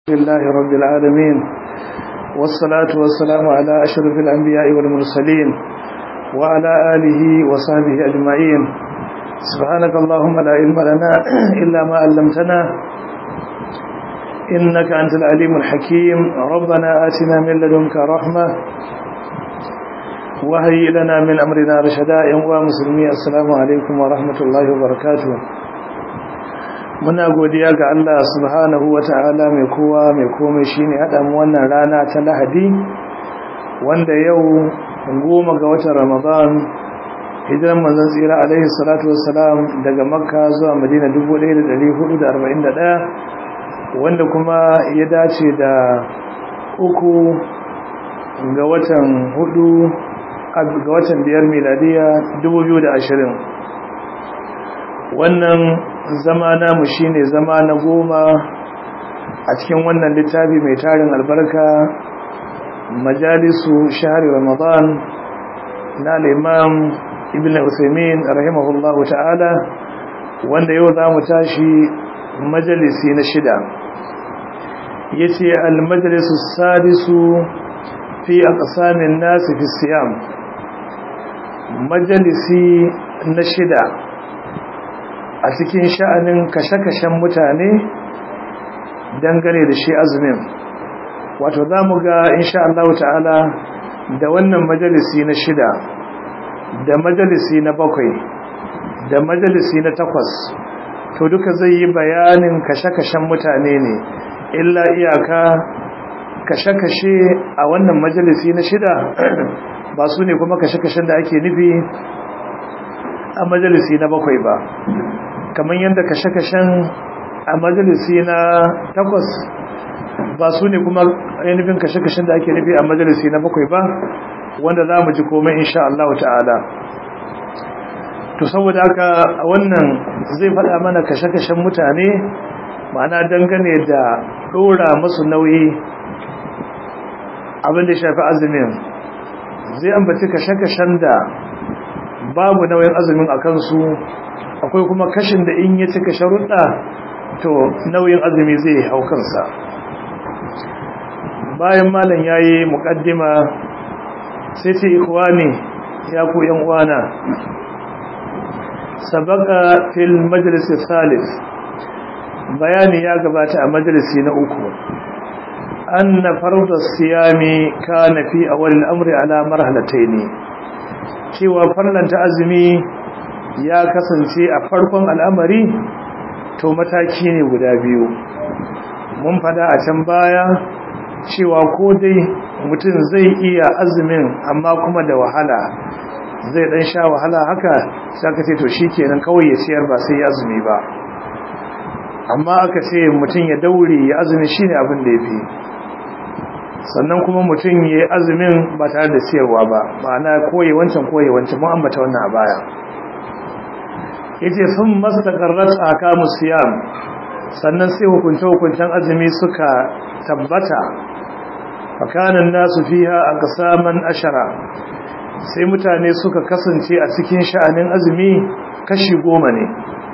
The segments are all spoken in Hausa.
لله رب العالمين والصلاة والسلام على أشرف الأنبياء والمرسلين وعلى آله وصحبه أجمعين سبحانك اللهم لا علم لنا إلا ما علمتنا إنك أنت العليم الحكيم ربنا آتنا من لدنك رحمة وهيئ لنا من أمرنا رشدا يا مسلمي السلام عليكم ورحمة الله وبركاته muna godiya ga Allah subhanahu wata'ala mai kowa mai komai shine hada mu wannan rana ta Lahadi wanda yau goma ga watan Ramadan hijiran manzon tsira alaihi salatu wassalam daga Makka zuwa Madina 1441 wanda kuma ya dace da uku ga watan hudu ga watan biyar miladiya 2020 wannan zama namu shine zama na goma a cikin wannan littafi mai tarin albarka majalisu shahari ramadan na imam ibn usaimin rahimahullahu ta'ala wanda yau za mu tashi majalisi na shida ya ce almajalisu sadisu fi aqsamin nasi fi siyam majalisi na shida a cikin sha'anin kashe-kashen mutane dangane da shi azumin wato za mu ga insha Allah ta'ala da wannan majalisi na shida da majalisi na bakwai da majalisi na takwas to duka zai yi bayanin kashe-kashen mutane ne illa iyaka kashe-kashe a wannan majalisi na shida ba su ne kuma kashe-kashen da ake nufi a majalisi na bakwai ba kamar yadda kashe-kashen a majalisi na takwas ba su ne kuma ainihin kashe-kashen da ake nufi a majalisi na bakwai ba wanda za mu ji komai insha Allah ta'ala to saboda haka wannan zai faɗa mana kashe-kashen mutane ma'ana dangane da ɗora masu nauyi abin da shafi azumin zai ambaci kashe-kashen da babu nauyin azumin a kansu akwai kuma kashin da in ya cika sharuɗa to nauyin azumi zai hau kansa bayan malam ya yi muƙaddima sai ce ikwani ya ku yan uwana sabaka fil majalisi salis bayani ya gabata a majalisi na uku أن فرض الصيام كان في أول الأمر على مرحلتين cewa farlanta azumi ya kasance a farkon al'amari to mataki ne guda biyu mun fada a can baya cewa ko dai mutum zai iya azumin amma kuma da wahala zai dan sha wahala haka sai aka ce to shikenan kawai ya ciyar ba sai ya azumi ba amma aka ce mutum ya daure ya azumi shine abin da yafi sannan kuma mutum ya yi azumin ba tare da siyarwa ba ma'ana koyi wancan koyi wancan mun ambata wannan a baya yace sun mastaqarrat akamu siyam sannan sai hukunce hukuncen azumi suka tabbata fakanan nasu fiha aqsaman ashara sai mutane suka kasance a cikin sha'anin azumi kashi goma ne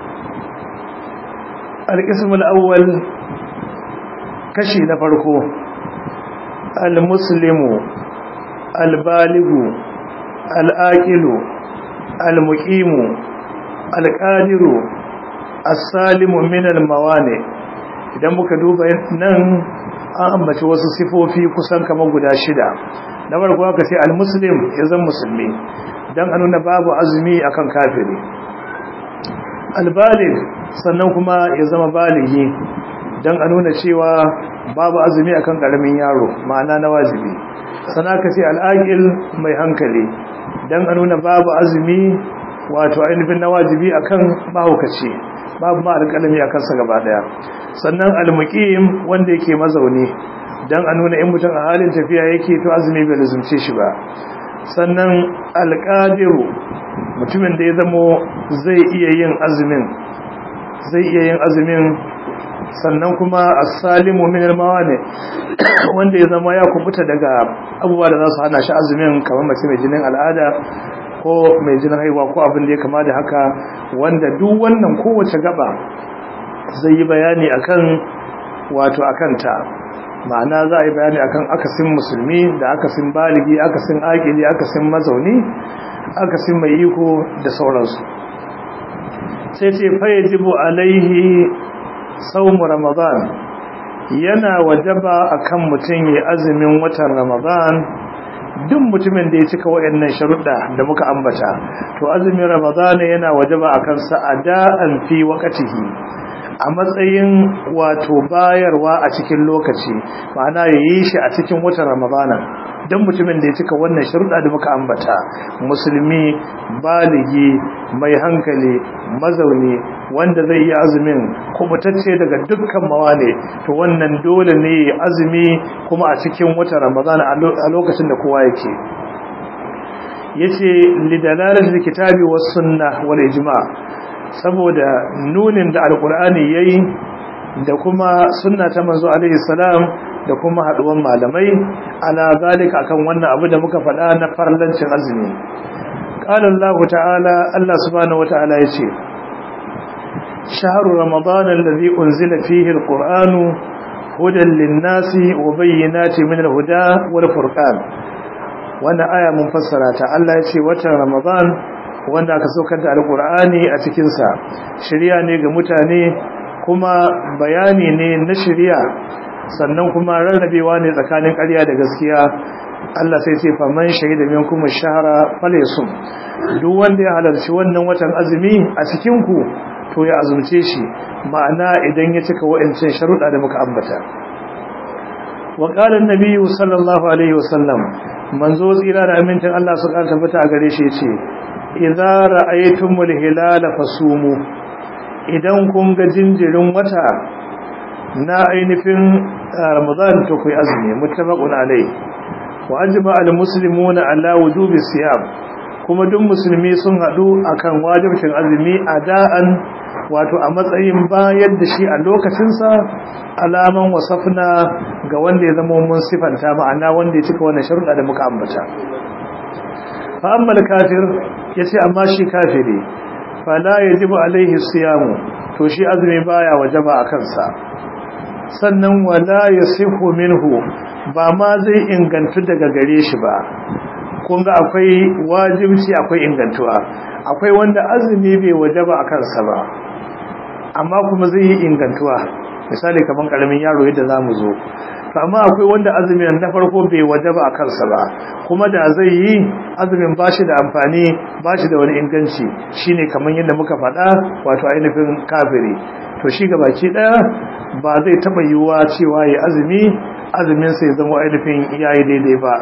al-qismul awwal kashi na farko المسلم البالغ الآكل المقيم القادر السالم من الموانع idan muka duba nan an ambaci wasu sifofi kusan kamar guda shida na farko aka ce almuslim ya zama musulmi dan a nuna babu azumi akan kafiri albalig sannan kuma ya zama baligi dan a nuna cewa babu azumi akan karamin yaro ma'ana na wajibi sana ka ce al'aqil mai hankali dan a nuna babu azumi wato ainihin na wajibi akan mahaukaci babu ma alƙalami akan sa gaba daya sannan almuqim wanda yake mazauni dan a nuna in mutum a halin tafiya yake to azumi bai lazumce shi ba sannan alqadiru mutumin da ya zamo zai iya yin azumin zai iya yin azumin sannan kuma as-salimu min al-mawani wanda ya zama ya kubuta daga abubuwa da za su hana shi azumin kamar mace mai jinin al'ada ko mai jinin haihuwa ko abin da ya kama da haka wanda duk wannan kowace gaba zai yi bayani akan wato akanta ma'ana za a yi bayani akan akasin musulmi da akasin baligi akasin akili akasin mazauni akasin mai iko da sauransu sai ce fayajibu alaihi saumu ramadan yana wajaba akan mutum ya azumin watan ramadan duk mutumin da ya cika wayannan sharuɗa da muka ambata to azumin ramadan yana wajaba akan sa ada'an fi waqtihi a matsayin wato bayarwa a cikin lokaci ma'ana yayi shi a cikin watan ramadana don mutumin da ya cika wannan sharuɗa da muka ambata musulmi baligi mai hankali mazauni wanda zai yi azumin kubutacce daga dukkan mawane to wannan dole ne azumi kuma a cikin watan ramadana a lokacin da kowa yake yace lidalalar kitabi was sunna wal ijma saboda nunin da alqur'ani yayi da kuma sunna ta manzo alaihi salam da kuma haduwan malamai ala zalika akan wannan abu da muka faɗa na farlancin azumi qala Allah ta'ala Allah subhanahu wata'ala yace shahru ramadan alladhi unzila fihi alqur'anu hudan lin-nasi wa bayyinatin min al-huda wal furqan wannan aya mun fassara ta Allah yace watan ramadan wanda aka saukar da alqur'ani a cikin sa shari'a ne ga mutane kuma bayani ne na shari'a sannan kuma rarrabewa ne tsakanin ƙarya da gaskiya Allah sai ce faman shahida minkum ash-shahra falyasum duk wanda ya halarci wannan watan azumi a cikin ku to ya azumce shi ma'ana idan ya cika wa'ancin sharuɗa da muka ambata wa qala an-nabiy sallallahu alaihi wasallam manzo tsira da amincin Allah su ƙara tabbata a gare shi yace idza ra'aytumul hilala fasumu idan kun ga jinjirin wata na ainihin ramadan to ku azumi muttafaqun alai wa ajma al muslimuna ala wujubi siyam kuma duk musulmi sun hadu akan wajibcin azumi ada'an wato a matsayin bayar da shi a lokacin sa alaman wasafna ga wanda ya zama mun sifanta ma'ana wanda ya cika wannan sharuɗa da muka ambata fa amma kafir yace amma shi kafiri fala yajibu alaihi siyamu to shi azumi baya wajaba a kansa sannan wala yasihu minhu ba ma zai ingantu daga gare shi ba kun ga akwai wajibci akwai ingantuwa akwai wanda azumi bai wajaba a kansa ba amma kuma zai yi ingantuwa misali kaman karamin yaro yadda zamu zo to amma akwai wanda azumin na farko bai wajaba a kansa ba kuma da zai yi azumin bashi da amfani bashi da wani inganci shine kaman yadda muka faɗa wato ainihin kafiri to shi baki ɗaya ba zai taɓa yiwuwa cewa ya azumi azumin sai zama ainihin yayi daidai ba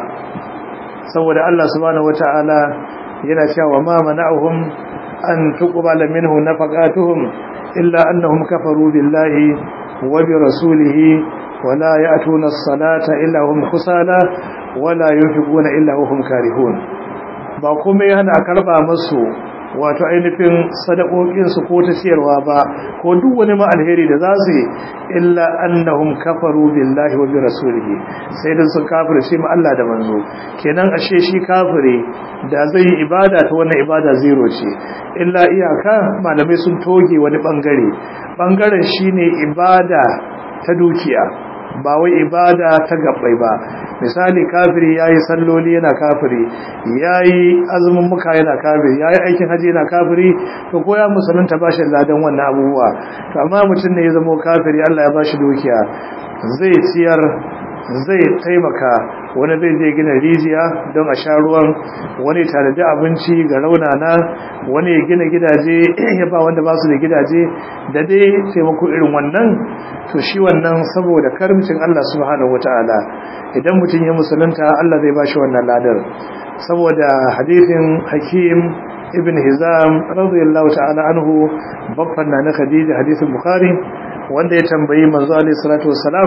saboda Allah subhanahu wata'ala yana cewa ma mana'uhum an tuqbala minhu nafaqatuhum illa annahum kafaru billahi wa bi rasulihi wala ya'tuna as-salata illa hum kusala wala yunfiquna illa hum karihun ba kuma yana karba musu wato ainihin sadakokinsu ko ta ciyarwa ba ko duk wani ma alheri da za su yi illa annahum kafaru billahi wa bi rasulihi sai dan sun kafirce mu Allah da manzo kenan ashe shi kafire da zai yi ibada ta wannan ibada zero ce illa iyaka malamai sun toge wani bangare bangaren shine ibada ta dukiya ba wai ibada ta gabbai ba misali kafiri yayi salloli yana kafiri yayi azumin muka yana kafiri yayi aikin haji yana kafiri to ko ya musulunta bashi ladan wannan abubuwa to amma mutum ne ya zama kafiri Allah ya bashi dukiya zai ciyar zai taimaka wani zai je gina rijiya don a sha ruwan wani tanadi abinci ga raunana wani ya gina gidaje ya ba wanda ba su da gidaje da dai taimako irin wannan to shi wannan saboda karimcin Allah subhanahu wataala idan mutum ya musulunta Allah zai ba shi wannan ladar saboda hadithin hakim ibn hizam radiyallahu ta'ala anhu babban na khadija hadithin bukhari wanda ya tambayi manzo alaihi salatu wassalam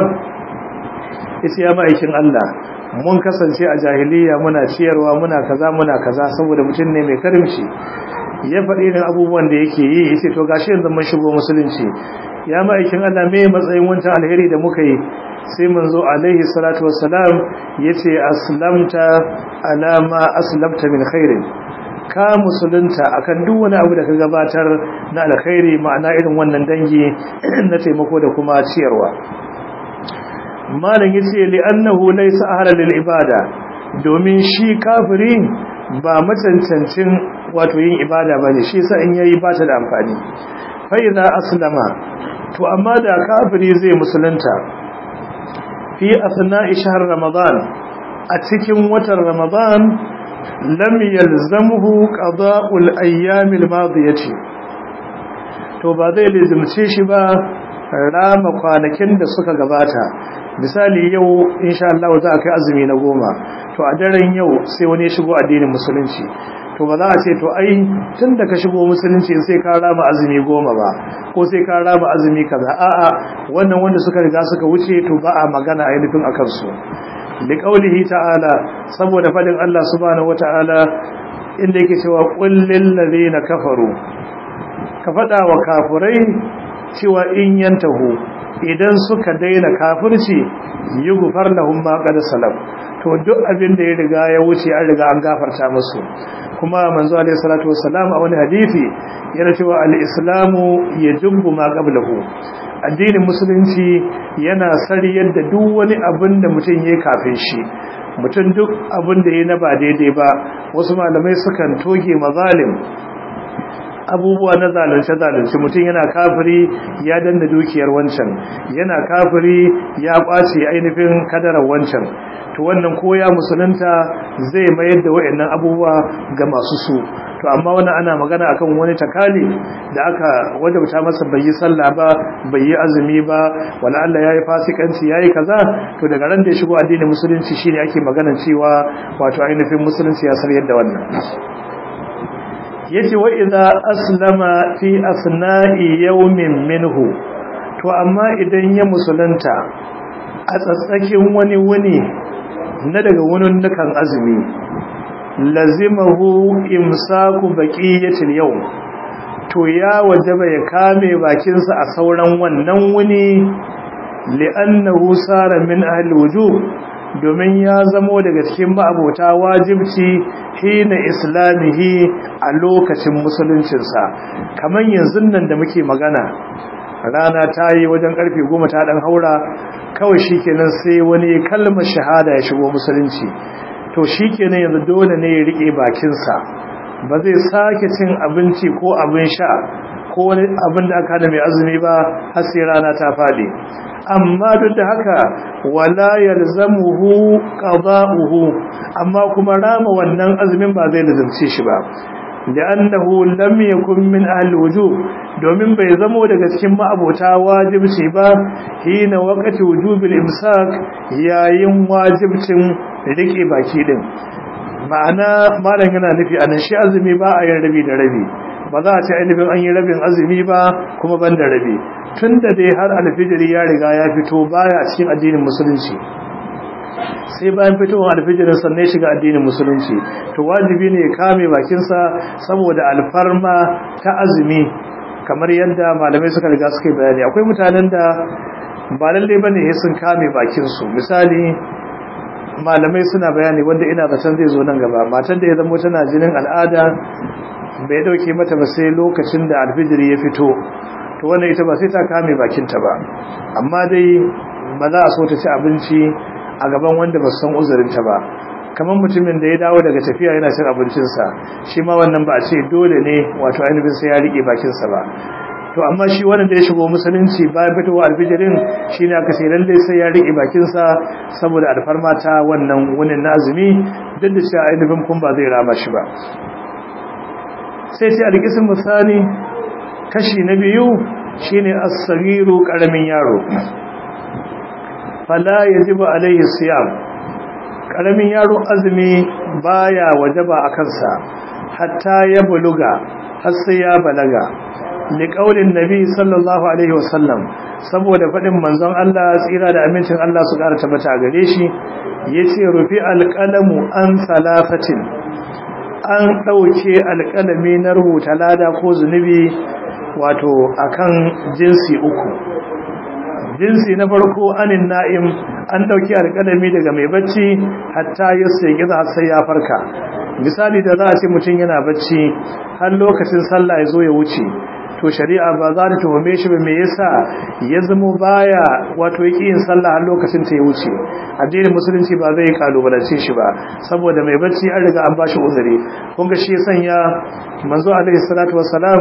ita ya ma'aikin Allah mun kasance a jahiliya muna ciyarwa muna kaza muna kaza saboda mutum ne mai karimci ya faɗi irin abubuwan da yake yi yace to gashi yanzu mun shigo musulunci ya ma'aikin Allah me matsayin wancan alheri da muka yi sai manzo alaihi salatu wassalam yace aslamta ala ma aslamta min khairin ka musulunta akan duk wani abu da ka gabatar na alkhairi ma'ana irin wannan dangi na taimako da kuma ciyarwa malam yace li annahu laysa ahla lil ibada domin shi kafiri ba macancancin wato yin ibada bane shi yasa in yayi ba ta da amfani fa idza aslama to amma da kafiri zai musulunta fi asna'i shahr ramadan a cikin watan ramadan lam yalzamhu qada'ul ayyamil madiyati to ba zai lizimce shi ba rama kwanakin da suka gabata misali yau insha Allah za a kai azumi na goma to a daren yau sai wani ya shigo addinin musulunci to ba za a ce to ai tun da ka shigo musulunci sai ka rama azumi goma ba ko sai ka rama azumi kaza a'a wannan wanda suka riga suka wuce to ba a magana ainihin akan su liqaulihi ta'ala saboda fadin Allah subhanahu wata'ala inda yake cewa qul lil ladina kafaru ka fada wa kafirai cewa in yantahu idan suka daina kafirci yughfar lahum ma qad salam to duk abin da ya riga ya wuce an riga an gafarta musu kuma manzo alaihi salatu wassalam a wani hadisi yana cewa al-islamu yajubbu ma qablahu addinin musulunci yana sariyar da duk wani abin da mutum yayi kafin shi mutum duk abin da yayi na ba daidai ba wasu malamai sukan toge mazalim abubuwa na zalunce-zalunce mutum yana kafiri ya danna dukiyar wancan yana kafiri ya kwace ainihin kadarar wancan to wannan koya musulunta zai mayar da wayannan abubuwa ga masu su to amma wannan ana magana akan wani takali da aka wajabta masa bai yi sallah ba bai yi azumi ba wala Allah yayi fasikanci yayi kaza to daga ran da ya shigo addinin musulunci shine ake magana cewa wato ainihin musulunci ya sarye da wannan yace wa idza aslama fi asna'i yawmin minhu to amma idan ya musulunta a tsatsakin wani wuni na daga wunin nukan azumi lazimahu imsaku baqiyatil yawm to ya wajaba ya kame bakinsa a sauran wannan wuni li'annahu sara min ahli wujub domin ya zamo daga cikin ma'abota wajibci hina islamihi a lokacin musuluncinsa kamar yanzu nan da muke magana rana ta yi wajen karfe goma ta dan haura kawai shikenan sai wani kalmar shahada ya shigo musulunci to shikenan yanzu dole ne ya rike bakinsa ba zai sake cin abinci ko abin sha ko wani abin da aka hana mai azumi ba har sai rana ta fadi amma duk da haka wala yalzamuhu qada'uhu amma kuma rama wannan azumin ba zai lazumce shi ba li'annahu lam yakun min ahli wujub domin bai zamo daga cikin ma'abota wajibci ba hina waqti wujubil imsak yayin wajibcin rike baki din ma'ana malam yana nufi anan shi azumi ba a yin rabi da rabi ba za a ce ainihin an yi rabin azumi ba kuma ban da rabi tun da dai har alfijiri ya riga ya fito baya cikin addinin musulunci sai bayan fitowar alfijirin sannan shiga addinin musulunci to wajibi ne ya kame bakinsa saboda alfarma ta azumi kamar yadda malamai suka riga suka yi bayani akwai mutanen da ba lallai bane sun kame bakinsu misali malamai suna bayani wanda ina zaton zai zo nan gaba matar da ya zama tana jinin al'ada bai dauke mata ba sai lokacin da alfijiri ya fito to wannan ita ba sai ta kame bakinta ba amma dai ba za a so ta ci abinci a gaban wanda ba san uzurinta ba kamar mutumin da ya dawo daga tafiya yana cin abincinsa shi ma wannan ba a ce dole ne wato ainihin sai ya rike bakinsa ba to amma shi wannan da ya shigo musulunci bayan fitowa alfijirin shi ne aka sai lallai sai ya rike bakinsa saboda alfarma ta wannan wunin na azumi duk da cewa ainihin kun ba zai rama shi ba sai ce alƙisin misali kashi na biyu shine as-sagiru karamin yaro fala yajibu alaihi siyam karamin yaro azumi baya wajaba a kansa hatta ya buluga har sai ya balaga liqaulin nabi sallallahu alaihi wasallam saboda fadin manzon Allah tsira da amincin Allah su ƙara tabbata gare shi yace rufi alqalamu an salafatin an ɗauke alƙalami na rubuta lada ko zunubi wato akan jinsi uku jinsi na farko anin na'im an ɗauki alƙalami daga mai bacci hatta ya sai giza sai ya farka misali da za a ce mutum yana bacci har lokacin sallah ya zo ya wuce to shari'a ba za ta tuhume shi ba me yasa ya zama baya wato yake yin sallah har lokacin ta ya wuce addinin musulunci ba zai kalubalance shi ba saboda mai bacci an riga an bashi uzuri kun ga shi ya sanya manzo alaihi salatu wassalam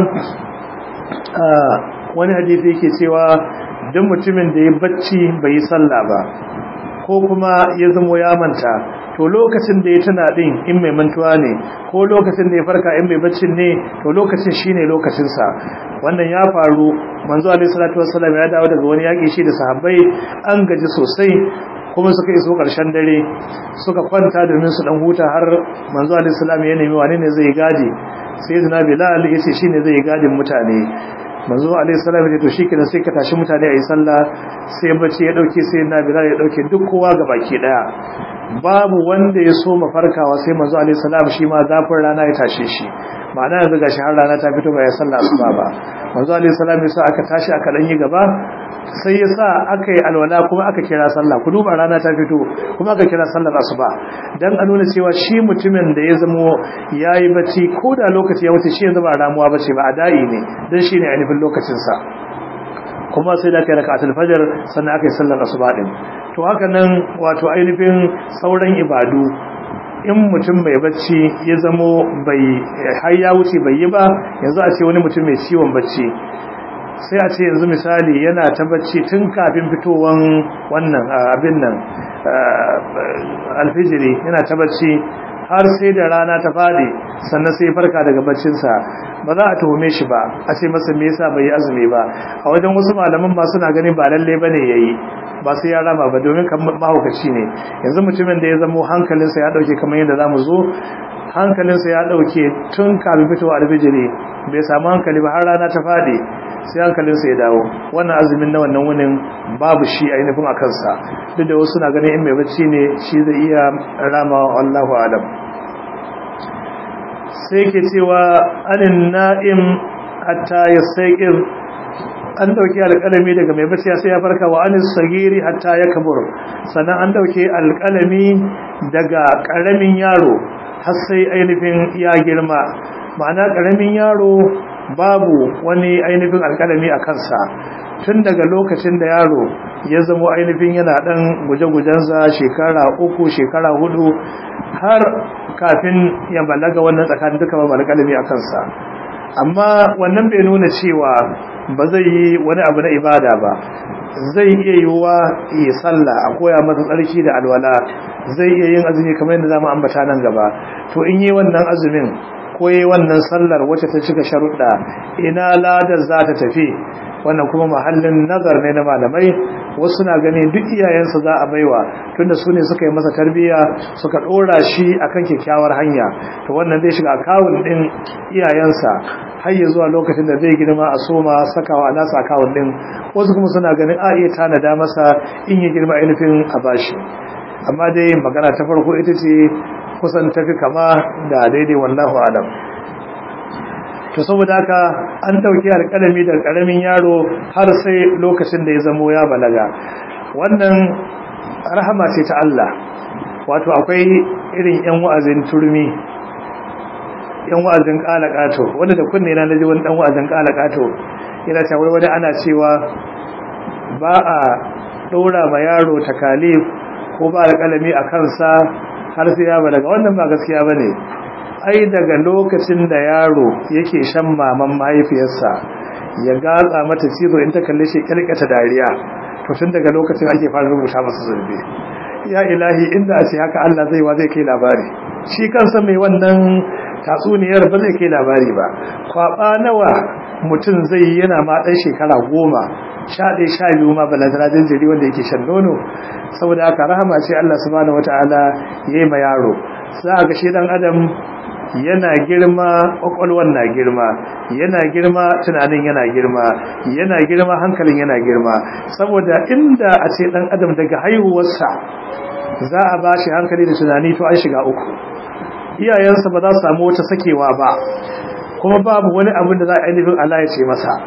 wani hadisi yake cewa duk mutumin da ya bacci bai yi sallah ba ko kuma ya zamo ya manta to lokacin da ya tana din in mai mantuwa ne ko lokacin da ya farka in mai baccin ne to lokacin shine lokacin sa wannan ya faru manzo alaihi salatu wassalam ya dawo daga wani yaki shi da sahabbai an gaji sosai kuma suka iso karshen dare suka kwanta domin su dan huta har manzo alaihi salam ya nemi wani ne zai gadi sai zina bilal yace shine zai gadin mutane manzo alaihi salam ya to shikenan sai ka tashi mutane ayi sallah sai bacci ya dauke sai na bilal ya dauke duk kowa baki daya babu wanda ya so mafarkawa sai manzo alaihi salam shi ma zafin rana ya tashe shi ma'ana yanzu gashi har rana ta fito ba ya sallah asuba ba manzo alaihi salam ya sa aka tashi aka dan yi gaba sai ya sa aka yi alwala kuma aka kira sallah ku duba rana ta fito kuma aka kira sallar asuba dan a nuna cewa shi mutumin da ya zamo yayi bacci ko da lokaci ya wuce shi yanzu ba ramuwa bace ba adai ne dan shine ainihin lokacin sa kuma sai da kai raka'atul fajr sannan aka yi sallar asuba din to haka nan wato ainihin sauran ibadu in mutum mai bacci ya zamo bai har ya wuce bai yi ba yanzu a ce wani mutum mai ciwon bacci sai a ce yanzu misali yana ta bacci tun kafin fitowan wannan abin nan alfijiri yana ta bacci har sai da rana ta fadi sannan sai farka daga baccinsa ba za a tuhume shi ba a ce masa me yasa bai yi azumi ba a wajen wasu malaman ma suna ganin ba lalle bane yayi ba sai ya rama ba domin kan mahaukaci ne yanzu mutumin da ya zamo hankalinsa ya dauke kamar yadda zamu zo hankalinsa ya dauke tun kafin fitowa alfijiri bai samu hankali ba har rana ta fadi sai hankalinsa ya dawo wannan azumin na wannan wunin babu shi ainihin a kansa duk da wasu na ganin in mai bacci ne shi zai iya rama wallahu alam sai ke cewa anin na'im hatta ya saiƙir an dauke alƙalami daga mai bacci sai ya farka wa anis sagiri hatta ya kabur sannan an dauke alƙalami daga ƙaramin yaro har sai ainihin ya girma ma'ana ƙaramin yaro babu wani ainihin alƙalami a kansa tun daga lokacin da yaro ya zama ainihin yana ɗan guje-gujensa shekara uku shekara hudu har kafin ya balaga wannan tsakanin duka ba alƙalami a kansa amma wannan bai nuna cewa ba zai yi wani abu na ibada ba zai iya yiwuwa yi sallah a koya masa tsarki da alwala zai iya yin azumi kamar yadda zamu ambata nan gaba to in yi wannan azumin ko yi wannan sallar wacce ta cika sharuɗa ina ladar za ta tafi wannan kuma mahallin nazar ne na malamai wasu na gani duk iyayensa za a baiwa tunda su ne suka yi masa tarbiyya suka ɗora shi akan kyakkyawar hanya to wannan zai shiga akawun ɗin iyayensa har ya zuwa lokacin da zai girma a soma sakawa a nasa akawun ɗin wasu kuma suna ganin a iya tanada masa in ya girma ainihin a bashi amma dai magana ta farko ita ce kusan tafi kama da daidai wallahu alam to saboda haka an dauki alƙalami daga ƙaramin yaro har sai lokacin da ya zamo ya balaga wannan rahama ce ta Allah wato akwai irin yan wa'azin turmi yan wa'azin kalakato wanda da kunne na naji wani dan wa'azin kalakato yana cewa wani ana cewa ba a ɗora ma yaro takalif ko ba alƙalami a kansa har sai ya balaga wannan ba gaskiya bane ai daga lokacin da yaro yake shan maman mahaifiyarsa ya gatsa mata cizo in ta kalle shi kirkata dariya to tun daga lokacin ake fara rubuta masa zurbe ya ilahi inda a ce haka Allah zai wa zai kai labari shi kansa mai wannan tatsuniyar ba zai kai labari ba kwaba nawa mutum zai yana ma ɗan shekara goma sha ɗaya sha biyu ma balantana jinjiri wanda yake shan nono saboda haka rahama ce Allah subhanahu wataala ya yi ma yaro za ga shi dan adam yana girma kwakwalwan na girma yana girma tunanin yana girma yana girma hankalin yana girma saboda inda a ce dan adam daga haihuwarsa za a ba shi hankali da tunani to an shiga uku iyayensa ba za su samu wata sakewa ba kuma babu wani abin da za a ainihin Allah ya ce masa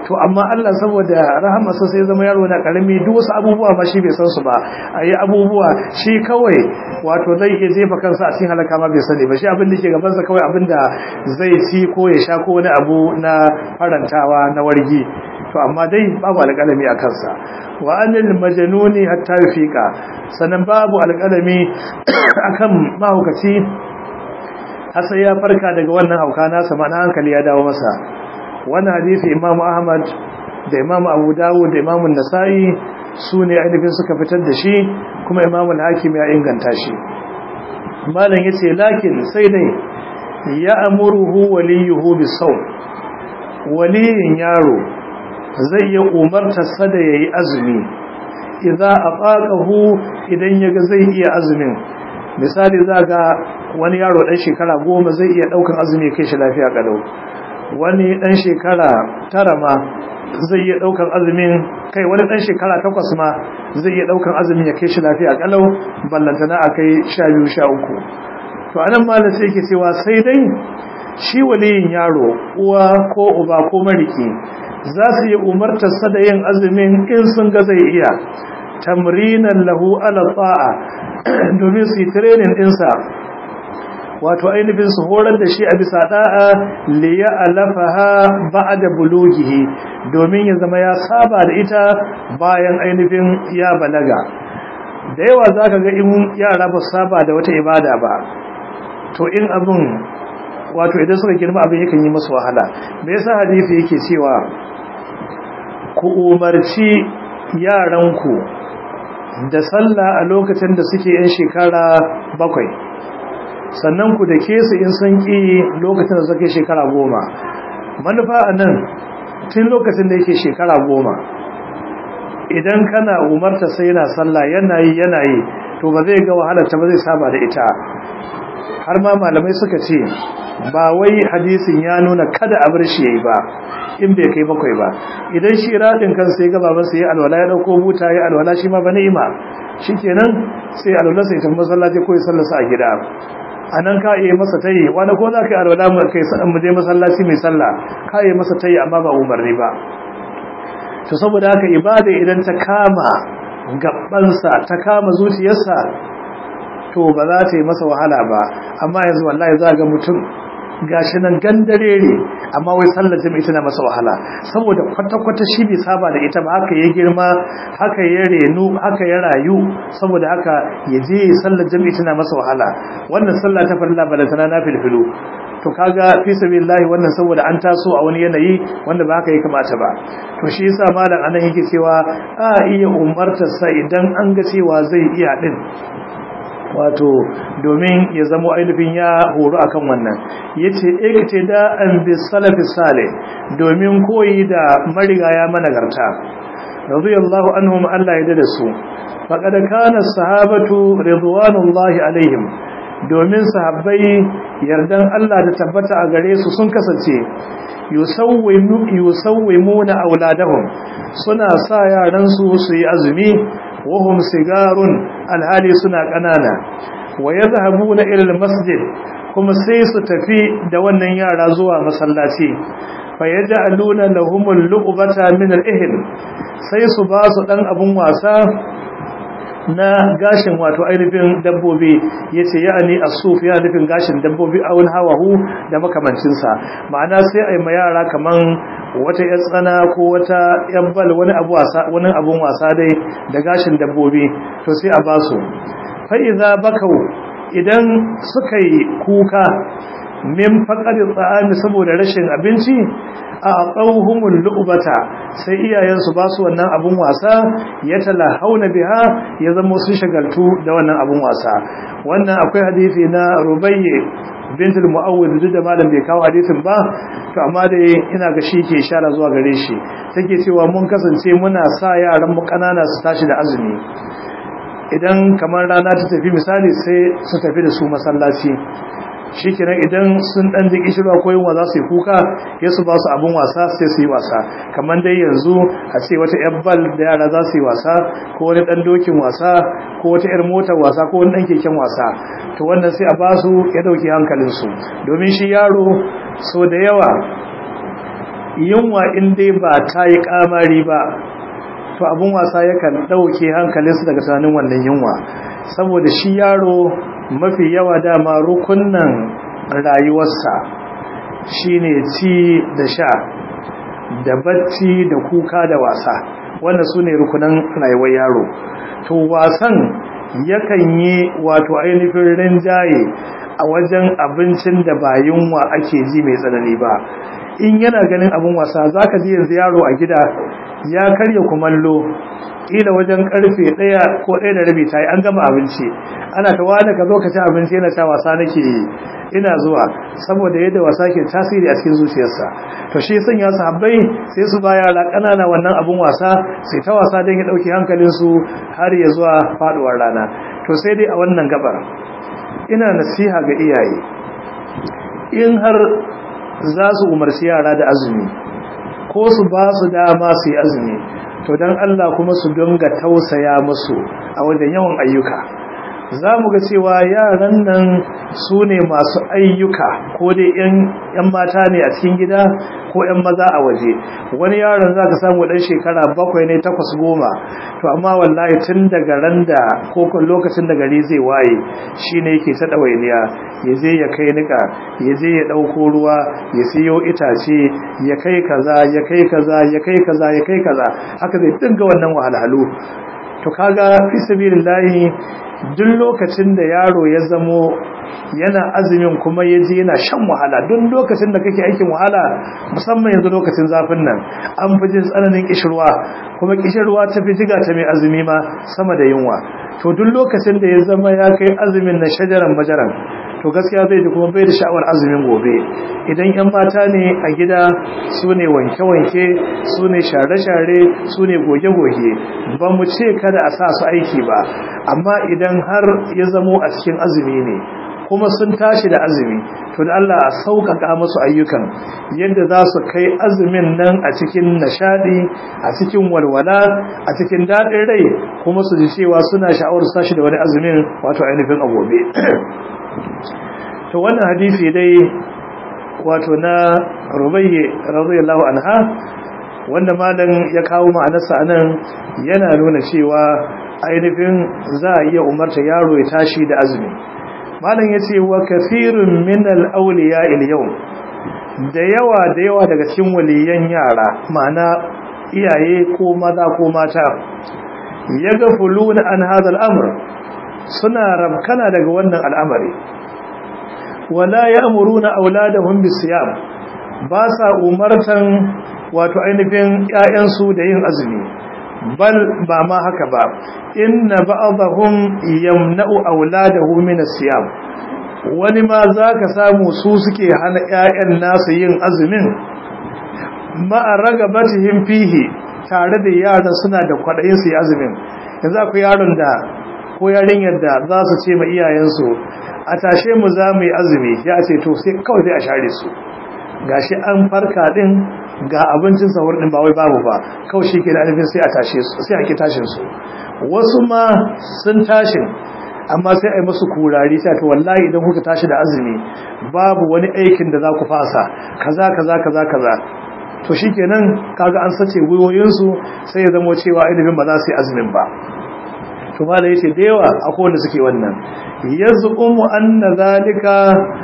to amma Allah saboda rahamarsa sai zama yaro na karami duk wasu abubuwa ma shi bai san su ba ayi abubuwa shi kawai wato zai iya jefa kansa a cikin halaka ma bai sani ba shi abin da ke gabansa kawai abin da zai ci ko ya sha ko wani abu na farantawa na wargi to amma dai babu alƙalami a kansa wa anil majnuni hatta yufiqa sanan babu alƙalami akan mahaukaci har sai ya farka daga wannan hauka nasa mana hankali ya dawo masa wannan hadisi Imam Ahmad da Imam Abu Dawud da Imam Nasa'i su ne ainihin suka fitar da shi kuma Imam Al-Hakim ya inganta shi malam yace lakin sai dai ya amuruhu waliyuhu bisawm waliyin yaro zai iya umartar sa da yayi azumi idza aqaqahu idan yaga zai iya azumin misali zaga wani yaro dan shekara goma zai iya daukan azumi kai shi lafiya kalau wani dan shekara tara ma zai iya daukan azumin kai wani dan shekara takwas ma zai iya daukan azumin ya kai shi lafiya kalau ballantana akai 12 13 to anan malam sai yake cewa sai dai shi waliyin yaro uwa ko uba ko mariki za su yi umartarsa da yin azumin in sun ga zai iya tamrinan lahu ala ta'a domin su yi training dinsa wato ainihin su horar da shi a bisa da'a liya alafaha ba'da bulughihi domin ya zama ya saba da ita bayan ainihin ya balaga da yawa zaka ga in yara ba saba da wata ibada ba to in abin wato idan suka girma abin yakan yi masu wahala me yasa hadisi yake cewa ku umarci yaranku da sallah a lokacin da suke yan shekara bakwai sannan ku da ke su in sun ƙi lokacin da suke shekara goma manufa a nan tun lokacin da yake shekara goma idan kana umarta sai yana sallah yana yi yana yi to ba zai ga wahalarta ba zai saba da ita har ma malamai suka ce ba wai hadisin ya nuna kada a bar shi yayi ba in bai kai bakwai ba idan shi radin kan sai ga baban sai alwala ya dauko buta ya alwala shi ma ba ni'ima shikenan sai alwala sai tafi masallaci ko ya sallasa a gida anan ka yi masa tayi wani ko za ka yi alwala mu kai mu je masallaci mai sallah ka yi masa tayi amma ba umarni ba to saboda haka ibada idan ta kama gabansa ta kama zuciyarsa to ba za ta yi masa wahala ba amma yanzu wallahi za ga mutum gashi nan gandarere amma wai sallar jami'i tana masa wahala saboda kwata-kwata shi bai saba da ita ba haka ya girma haka ya renu haka ya rayu saboda haka ya je sallar jami'i tana masa wahala wannan sallah ta farilla ba da tana na filfilu to kaga fi sabilillahi wannan saboda an taso a wani yanayi wanda ba haka ya kamata ba to shi yasa malam anan yake cewa a iya umartar sa idan an ga cewa zai iya din wato domin ya zamo ainihin ya horo akan wannan yace ikte da an bi salafi salih domin koyi da marigaya managarta radiyallahu anhum Allah ya da su faqad kana sahabatu ridwanullahi alaihim domin sahabbai yardan Allah da tabbata a gare su sun kasance yusawwimuna auladahum suna sa yaran su su yi azumi wahum sigarun alhali suna kanana wa yadhhabuna ila almasjid kuma sai su tafi da wannan yara zuwa masallaci fa yaj'aluna lahumul lu'bata min al-ihl sai su ba su dan abun wasa na gashin wato ainihin dabbobi yace ya'ani as-suf ya nufin gashin dabbobi a wani hawahu da makamancin sa ma'ana sai ai ma yara kaman wata yar tsana ko wata yabbal wani abu wasa wani abun wasa dai da gashin dabbobi to sai a ba su fa idza bakau idan suka yi kuka min faqadi tsa'ami saboda rashin abinci a tsauhumul lu'bata sai iyayensu ba su wannan abun wasa ya hauna biha ya zama sun shagaltu da wannan abun wasa wannan akwai hadisi na rubayye bint al-mu'awwid da malam bai kawo hadisin ba to amma dai ina ga shi ke ishara zuwa gare shi take cewa mun kasance muna sa yaran mu kanana su tashi da azumi idan kamar rana ta tafi misali sai su tafi da su masallaci shikenan idan sun dan ji kishirwa ko yunwa za su yi kuka ya su ba su abin wasa sai su yi wasa kamar dai yanzu a ce wata yar bal da yara za su yi wasa ko wani dan dokin wasa ko wata yar motar wasa ko wani dan keken wasa to wannan sai a ba su ya dauki hankalin su domin shi yaro so da yawa yunwa in dai ba ta yi kamari ba to abun wasa yakan ɗauke hankalinsu daga tunanin wannan yunwa saboda shi yaro mafi yawa dama rukunnan rayuwarsa shine ci da sha da bacci da kuka da wasa wannan su ne rukunan rayuwar yaro to wasan yakan yi wato ainihin rinjaye a wajen abincin da ba yunwa ake ji mai tsanani ba in yana ganin abin wasa za ka ji yanzu yaro a gida ya karya kumallo ƙila wajen karfe ɗaya ko ɗaya da rabi ta yi an gama abinci ana ta wani ka zo ka ci abinci yana ta wasa nake yi ina zuwa saboda yadda wasa ke tasiri a cikin zuciyarsa to shi sun ya sahabbai sai su ba yara ƙanana wannan abin wasa sai ta wasa don ya ɗauki hankalinsu har ya zuwa faɗuwar rana to sai dai a wannan gabar ina nasiha ga iyaye in har za su umarci yara da azumi ko su ba su dama su yi azumi to don Allah kuma su dinga tausaya musu a wajen yawan ayyuka za mu ga cewa yaran nan su ne masu ayyuka ko dai 'yan mata ne a cikin gida ko 'yan maza a waje wani yaron za ka samu ɗan shekara bakwai ne takwas goma to amma wallahi tun daga ran da ko lokacin da gari zai waye shi ne yake ta ɗawainiya ya je ya kai niƙa ya je ya ɗauko ruwa ya siyo itace ya kai kaza ya kai kaza ya kai kaza ya kai kaza haka zai dinga wannan wahalhalu to kaga fi sabilillahi duk lokacin da yaro ya zamo yana azumin kuma ya je yana shan wahala duk lokacin da kake aikin wahala musamman yanzu lokacin zafin nan an fi jin tsananin kishirwa kuma kishirwa ta fi jiga ta mai azumi ma sama da yunwa to duk lokacin da ya zama ya kai azumin na shajaran majaran to gaskiya zai ji kuma bai da sha'awar azumin gobe idan yan mata ne a gida su ne wanke-wanke su ne share-share su ne goge-goge ba mu ce kada a sa su aiki ba amma idan har ya zamo a cikin azumi ne kuma sun tashi da azumi to da Allah a sauƙaƙa musu ayyukan yadda za su kai azumin nan a cikin nishadi a cikin walwala a cikin daɗin rai kuma su ji cewa suna sha'awar su tashi da wani azumin wato ainihin a gobe to wannan hadisi dai wato na rubayye radiyallahu anha wanda malam ya kawo ma'anarsa anan yana nuna cewa ainihin za a iya umarta yaro ya tashi da azumi malam ya ce wa kafirun min al-awliya il-yawm da yawa da yawa daga cikin waliyan yara ma'ana iyaye ko maza ko mata yaghfuluna an hadha al-amr suna rabkana daga wannan al'amari wala ya'muruna auladahum bisiyam ba sa umartan wato ainihin ƴaƴansu da yin azumi bal ba ma haka ba inna ba'dahum yamna'u auladahu min as-siyam wani ma zaka samu su suke hana ƴaƴan nasu yin azumin ma ragabatihim fihi tare da yaran suna da kwadayin su yi azumin yanzu akwai yaron da ko yarinyar da za su ce ma iyayensu a tashe mu za mu yi azumi ya ce to sai kawai sai a share su gashi an farka din ga abincin sahur din ba wai babu ba kawai shi ke da alifin sai a tashe su sai a ki tashin su wasu ma sun tashin amma sai a yi musu kurari sai to wallahi idan kuka tashi da azumi babu wani aikin da za ku fasa kaza kaza kaza kaza to shikenan kaga an sace gwiwoyinsu sai ya zama cewa ilimin ba za su yi azumin ba to mala yace da yawa akwai wanda suke wannan yazqumu anna zalika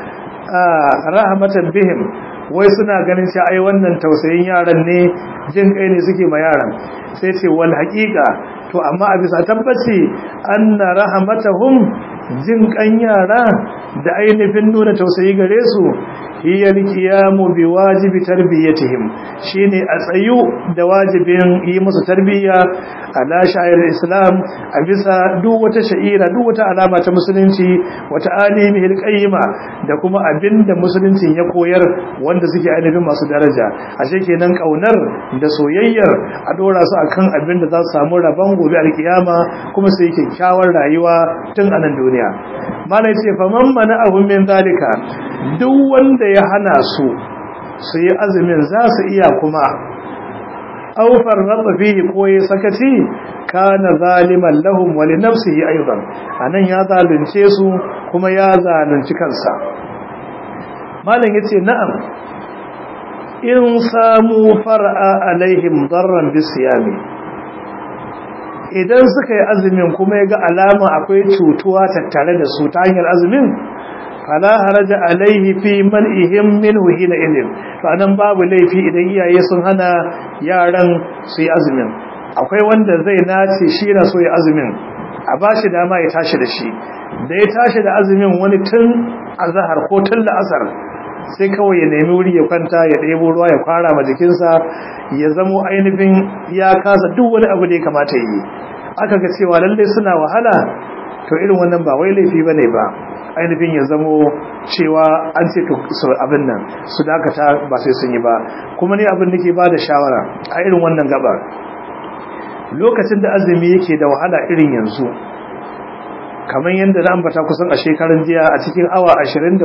rahmatan bihim wai suna ganin cewa ai wannan tausayin yaran ne jin kai ne suke ma yaran sai ce wal haqiqa to amma a bisa tabbaci anna rahmatahum jin kan yara da ainihin nuna tausayi gare su hiya alqiyamu biwajibi tarbiyatihim shine a tsayu da wajibin yi musu tarbiyya ala sha'ir islam a bisa duk wata sha'ira duk wata alama ta musulunci wata alimi alqayyima da kuma abinda musuluncin ya koyar wanda suke ainihin masu daraja ashe kenan kaunar da soyayyar a dora su akan abinda za su samu rabon gobe alkiyama kuma su yi kyakkyawar rayuwa tun a nan duniya malai ce faman mana abun min zalika duk wanda ya hana su su yi azumin za su iya kuma aufar ratsa fihi ko ya sakaci kana zaliman lahum wa li nafsihi aidan anan ya zalunce su kuma ya zalunci kansa malam yace na'am in samu far'a alaihim darran bisiyami idan suka yi azumin kuma ya ga alama akwai cutuwa tattare da su ta hanyar azumin fala haraja alaihi fi man'ihim minhu hina idin to anan babu laifi idan iyaye sun hana yaran su yi azumin akwai wanda zai nace shi na so ya azumin a bashi dama ya tashi da shi da ya tashi da azumin wani tun azhar ko tun la'asar sai kawai ya nemi wuri ya kwanta ya ɗebo ruwa ya kwara ma jikinsa ya zamo ainihin ya kasa duk wani abu da ya kamata yi aka ga cewa lallai suna wahala to irin wannan ba wai laifi bane ba ainihin ya zamo cewa an ce su abin nan su dakata ba sai sun yi ba kuma ne abin da ke ba da shawara a irin wannan gaba lokacin da azumi yake da wahala irin yanzu kamar yadda na ambata kusan a shekarun jiya a cikin awa 24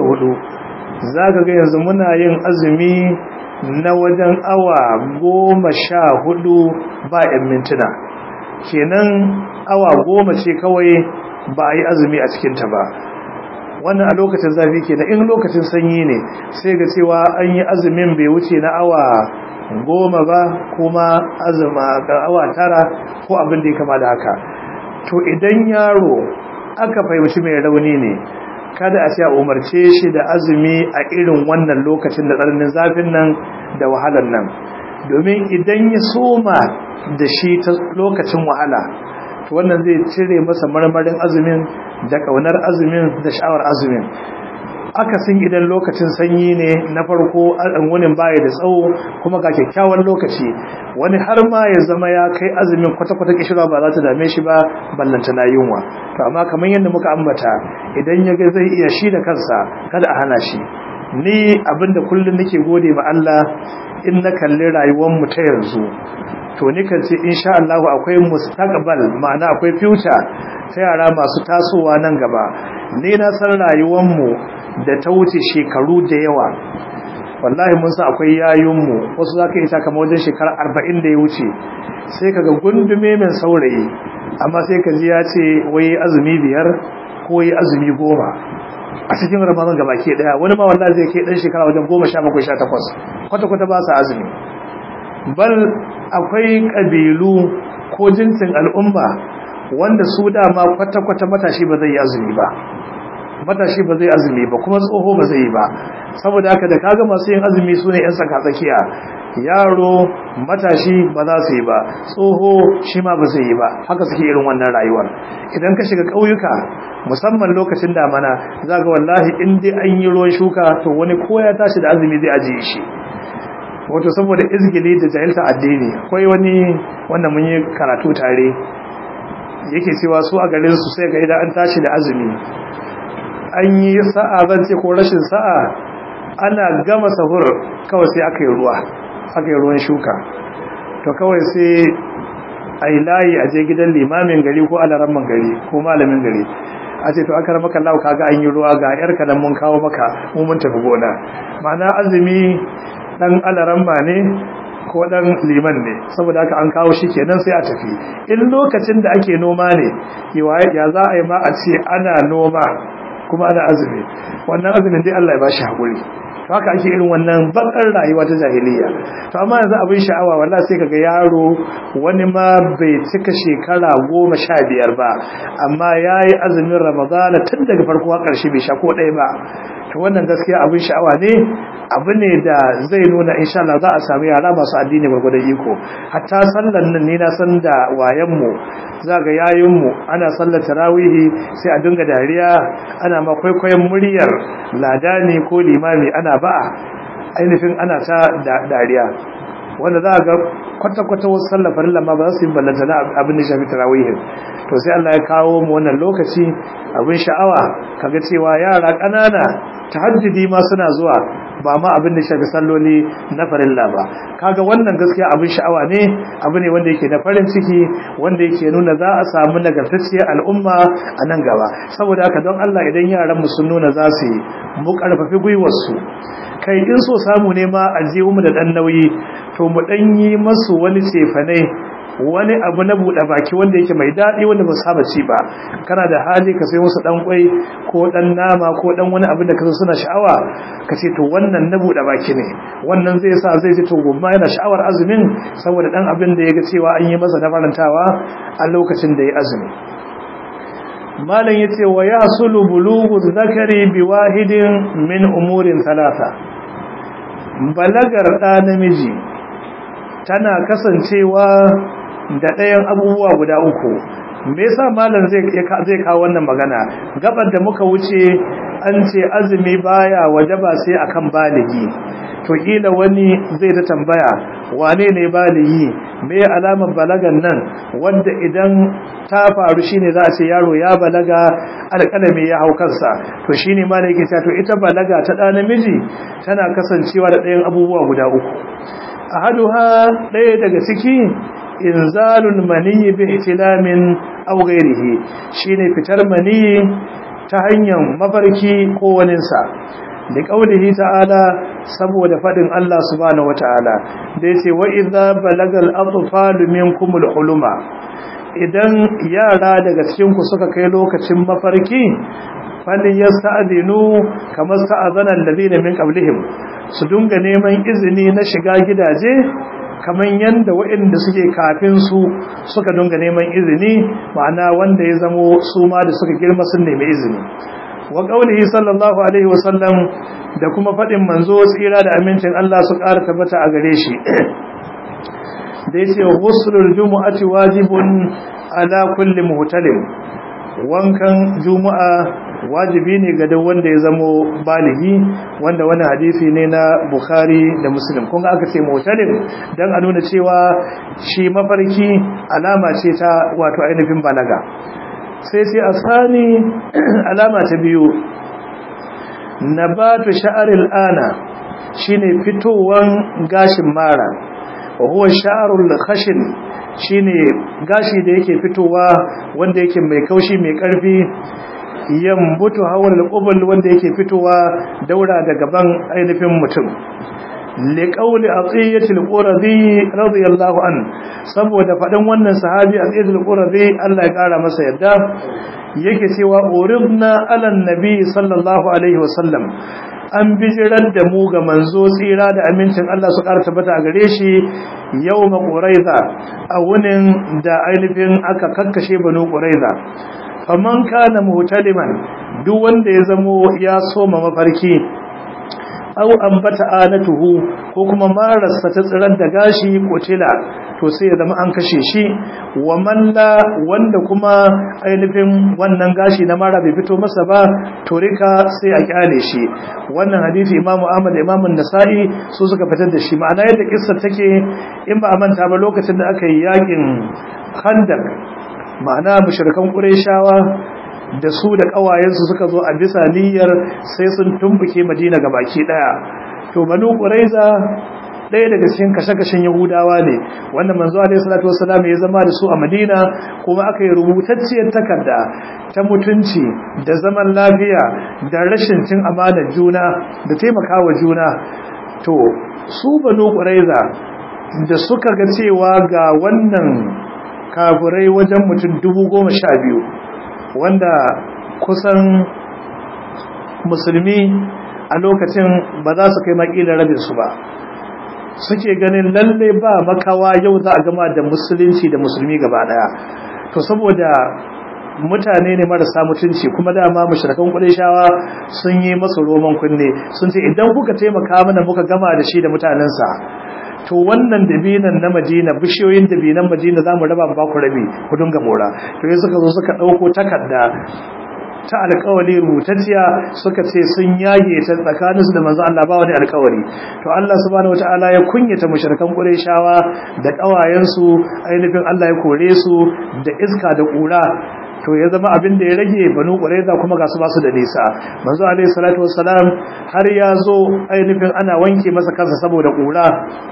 za ka ga yanzu muna yin azumi na wajen awa goma sha hudu ba 'yan mintuna kenan awa goma ce kawai ba a yi azumi a cikinta ba wannan a lokacin zafi ke da in lokacin sanyi ne sai ga cewa an yi azumin bai wuce na awa goma ba kuma azuma ga awa tara ko abin da ya kama da haka to idan yaro aka fahimci mai rauni ne kada a ce a umarce shi da azumi a irin wannan lokacin da tsananin zafin nan da wahalar nan domin idan ya soma da shi ta lokacin wahala to wannan zai cire masa marmarin azumin da kaunar azumin da sha'awar azumin akasin idan lokacin sanyi ne na farko wunin baya da tsawo kuma ga kyakkyawan lokaci wani har ma ya zama ya kai azumin kwata-kwata kishirwa ba za ta dame shi ba ballanta na yunwa to amma kamar yadda muka ambata idan ya ga zai iya shi da kansa kada a hana shi ni abinda kullum nake gode ma Allah in na kalli rayuwar mu ta yanzu to nikan ce insha Allah akwai mustaqbal ma'ana akwai future ta yara masu tasowa nan gaba ni na san rayuwar mu da ta wuce shekaru da yawa wallahi mun san akwai yayun mu wasu zaka yi ta kamar wajen shekara 40 da ya wuce sai kaga gundume mai saurayi amma sai ka ji ya ce wai azumi biyar ko yi azumi goma a cikin ramadan gaba ke daya wani ma wallahi zai kai dan shekara wajen 17 18 kwata kwata ba sa azumi bal akwai kabilu ko jinsin al'umma wanda su dama kwata kwata matashi ba zai yi azumi ba matashi ba zai azumi ba kuma tsoho ba zai yi ba saboda haka da kaga masu yin azumi su ne 'yan saka tsakiya yaro matashi ba za su yi ba tsoho shi ma ba zai yi ba haka suke irin wannan rayuwar idan ka shiga ƙauyuka musamman lokacin damana za ga wallahi in dai an yi ruwan shuka to wani ko ya tashi da azumi zai ajiye shi wato saboda izgili da jahilta addini akwai wani wanda mun yi karatu tare yake cewa su a garin su sai ga idan an tashi da azumi an yi sa'a zan ce ko rashin sa'a ana gama sahur kawai sai aka yi ruwa aka yi ruwan shuka to kawai sai a yi layi a je gidan limamin gari ko alaramman gari ko malamin gari a ce to aka rama kallawa kaga an yi ruwa ga yar kanan mun kawo maka mu mun tafi gona ma'ana azumi dan alaramma ne ko dan liman ne saboda haka an kawo shi kenan sai a tafi in lokacin da ake noma ne ya za a yi ma a ce ana noma kuma ana azumi wannan azumin dai Allah ya bashi hakuri to haka ake irin wannan bakar rayuwa ta jahiliya to amma yanzu abin sha'awa wallahi sai kaga yaro wani ma bai cika shekara goma sha biyar ba amma yayi azumin ramadana tun daga farko har ƙarshe bai sha ko ɗaya ba to wannan gaskiya abin sha'awa ne abu ne da zai nuna insha Allah za a samu yara masu addini gwargwadon iko hatta sallan nan ne na san da wayan mu za ga yayin mu ana sallar tarawihi sai a dinga dariya ana ma kwaikwayon muryar ladani ko limami ana ba'a ainihin ana ta dariya wanda za ga kwata-kwata wasu sallar farilla ma ba za su yi ballanta na abin da shafi tarawihin to sai Allah ya kawo mu wannan lokaci abin sha'awa kaga cewa yara ƙanana tahajjudi ma suna zuwa ba ma abin da shafi salloli na farilla ba kaga wannan gaskiya abin sha'awa ne abu ne wanda yake na farin ciki wanda yake nuna za a samu nagartacciyar al'umma a nan gaba saboda haka don Allah idan yaran mu sun nuna za su yi mu karfafi gwiwar su kai in so samu ne ma a je mu da dan nauyi to mu dan yi masu wani cefane wani abu na buɗe baki wanda yake mai daɗi wanda ba saba ci ba kana da hali ka sai musu ɗan kwai ko ɗan nama ko ɗan wani abin da ka suna sha'awa ka ce to wannan na buɗe baki ne wannan zai sa zai ji to gumma yana sha'awar azumin saboda ɗan abin da ya ga cewa an yi masa na farantawa a lokacin da ya azumi malam ya ce wa ya sulu bulugu zakari bi wahidin min umurin talata balagar ɗa namiji tana kasancewa da ɗayan abubuwa guda uku me yasa malam zai zai kawo wannan magana gabar da muka wuce an ce azumi baya wajaba sai akan baligi to kila wani zai ta tambaya wane ne baligi me alamar balagan nan wanda idan ta faru shine za a ce yaro ya balaga alƙalami ya hau kansa to shine ma da yake cewa to ita balaga ta ɗa namiji tana kasancewa da ɗayan abubuwa guda uku ahaduha ɗaya daga ciki inzalul maniyyi bi ihtilamin aw ghairihi shine fitar maniyyi ta hanyar mafarki ko waninsa da kaulihi ta'ala saboda fadin Allah subhanahu wata'ala da yace wa idza balagal atfalu minkumul huluma idan yara daga cikin ku suka kai lokacin mafarki fallin yasta'dinu kamar sta'azana alladhina min qablihim su dunga neman izini na shiga gidaje kamar yanda waɗanda suke kafin su suka dunga neman izini ma'ana wanda ya zamo su ma da suka girma sun nemi izini wa qaulihi sallallahu alaihi wa sallam da kuma fadin manzo tsira da amincin Allah su ƙara tabbata a gare shi da yace ghuslul jumu'ati wajibun ala kulli muhtalim wankan juma'a wajibi ne ga duk wanda ya zamo baligi wanda wani hadisi ne na bukhari da muslim kun aka ce muhtalim dan a nuna cewa shi mafarki alama ce ta wato ainihin balaga sai sai asani alama ta biyu nabatu sha'aril ana shine fitowan gashin mara wa huwa sha'arul khashin shine gashi da yake fitowa wanda yake mai kaushi mai karfi yambutu hawal qubul wanda yake fitowa daura da gaban ainihin mutum liqauli atiyatil quradi radiyallahu an saboda fadan wannan sahabi atiyatil quradi Allah ya kara masa yadda yake cewa uridna ala nabi sallallahu alaihi wasallam an bijirar da mu ga manzo tsira da amincin Allah su ƙara tabbata a gare shi yau ma ƙuraiza a wunin da ainihin aka kakkashe banu ƙuraiza faman kana muhtaliman duk wanda ya zamo ya soma mafarki aw ambata anatuhu ko kuma marasa ta tsirar da gashi kutila to sai ya zama an kashe shi wa malla wanda kuma ainihin wannan gashi na mara bai fito masa ba to rika sai a kyale shi wannan hadisi Imam Ahmad Imam Nasa'i su suka fitar da shi ma'ana yadda kissar take in ba a manta ba lokacin da aka yi yakin Khandaq ma'ana mushrikan Qurayshawa da su da kawayensu suka zo a bisa niyyar sai sun tumbuke Madina baki daya to banu Qurayza ɗaya daga cikin kashe-kashen Yahudawa ne wanda manzo alaihi salatu wassalam ya zama da su a Madina kuma aka yi rubutacciyar takarda ta mutunci da zaman lafiya da rashin cin amanar juna da taimakawa juna to su banu Qurayza da suka ga cewa ga wannan kafirai wajen mutum dubu goma sha biyu wanda kusan musulmi a lokacin ba za su kai makilin rabinsu ba suke ganin lalle ba makawa yau za a gama da musulunci da musulmi gaba daya to saboda mutane ne marasa mutunci kuma dama mushrikan qurayshawa sun yi masa roman kunne sun ce idan kuka taimaka mana muka gama da shi da mutanensa to wannan dabinan na Madina bishiyoyin dabinan Madina zamu raba ba ku rabi ku dinga mora to sai suka zo suka dauko takarda ta alƙawari rubutacciya suka ce sun yage ta tsakaninsu da manzo Allah ba wani alƙawari to Allah subhanahu wataala ya kunyata mushrikan Qurayshawa da ƙawayensu ainihin Allah ya kore su da iska da ƙura to ya zama abin da ya rage banu ƙuraiza kuma ga su basu da nisa manzo alaihi salatu wassalam har ya zo ainihin ana wanke masa kansa saboda ƙura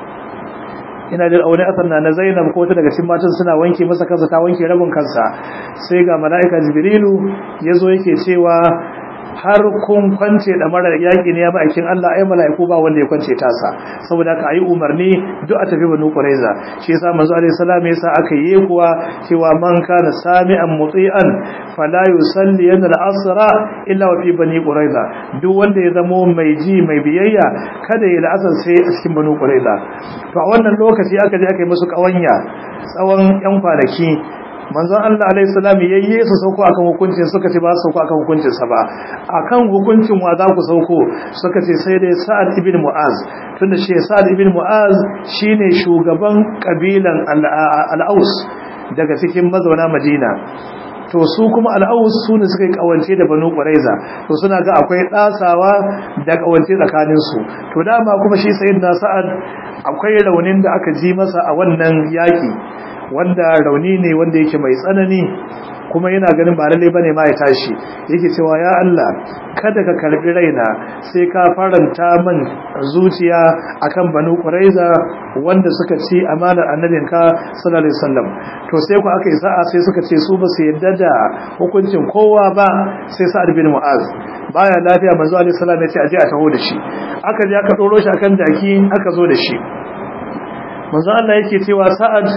ina da aure asar na Zainab ko ta daga cikin matan suna wanke masa kansa ta wanke rabin kansa sai ga malaika Jibrilu yazo yake cewa har kun kwance da marar yaƙi ne ya ma'aikin Allah ai mala'iku ba wanda ya kwance tasa saboda haka ayi umarni duk a tafi banu quraiza shi yasa manzo alaihi salam yasa aka yi kuwa cewa man kana sami'an muti'an fala yusalli yana al-asra illa wa fi bani quraiza duk wanda ya zamo mai ji mai biyayya kada ya la'asar sai a cikin banu quraiza to a wannan lokaci aka je aka yi musu kawanya tsawon yan kwanaki manzon Allah alaihi salam yayye su sauko akan hukuncin suka ce ba su sauko akan hukuncin sa ba akan hukuncin wa za ku sauko suka ce sai dai Sa'ad ibn Mu'az tunda shi Sa'ad ibn Mu'az shine shugaban kabilan al-Aus daga cikin mazauna Madina to su kuma al-Aus su ne suka yi kawance da Banu Quraiza to suna ga akwai dasawa da kawance tsakanin su to dama kuma shi sayyidina Sa'ad akwai raunin da aka ji masa a wannan yaki wanda rauni ne wanda yake mai tsanani kuma yana ganin ba lalle bane ma ya tashi yake cewa ya Allah kada ka karbi raina sai ka faranta min zuciya akan banu quraiza wanda suka ci amanar annabinka sallallahu alaihi wasallam to sai ku aka yi sa'a sai suka ce su ba su yadda da hukuncin kowa ba sai sa'ad bin mu'az baya lafiya manzo alaihi salam ya ce aje a taho da shi aka je aka doro shi akan jaki aka zo da shi manzo Allah yake cewa sa'ad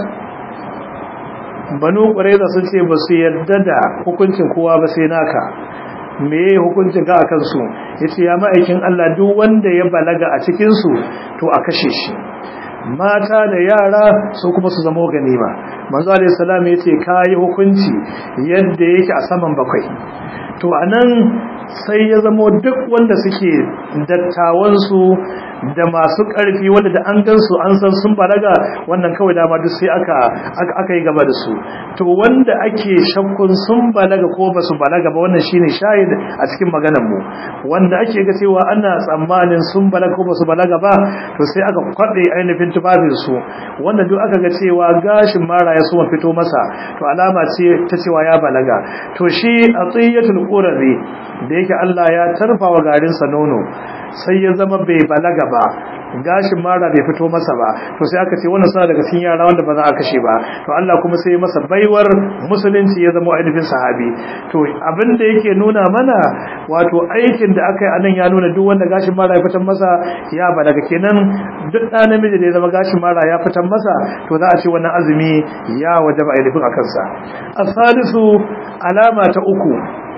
banu ƙwararra sun ce ba su yarda da hukuncin kowa ba sai naka me hukuncin ka a kansu ya ce ya ma'aikin Allah duk wanda ya balaga a cikinsu to a kashe shi mata da yara su kuma su zama ganima manzo alaihi salam ya ce ka yi hukunci yadda yake a saman bakwai to anan sai ya zamo duk wanda suke dattawansu da masu ƙarfi wanda da an gansu an san sun balaga wannan kawai dama duk sai aka aka yi gaba da su to wanda ake shakkun sun balaga ko basu balaga ba wannan shine shahid a cikin maganar mu wanda ake ga cewa ana tsammanin sun balaga ko basu balaga ba to sai aka kwabe ainihin tufafin su wanda duk aka ga cewa gashin mara ya suma fito masa to alama ce ta cewa ya balaga to shi atiyatul qurabi da yake Allah ya tarfa wa garin sa nono sai ya zama bai balaga ba gashin mara bai fito masa ba to sai aka ce wannan suna daga cikin yara wanda ba za a kashe ba to Allah kuma sai ya masa baiwar musulunci ya zama ainihin sahabi to abin da yake nuna mana wato aikin da aka yi anan ya nuna duk wanda gashin mara ya fitan masa ya balaga kenan duk ɗa namiji da ya zama gashin mara ya fitan masa to za a ce wannan azumi ya wajaba ainihin a kansa asalisu alama ta uku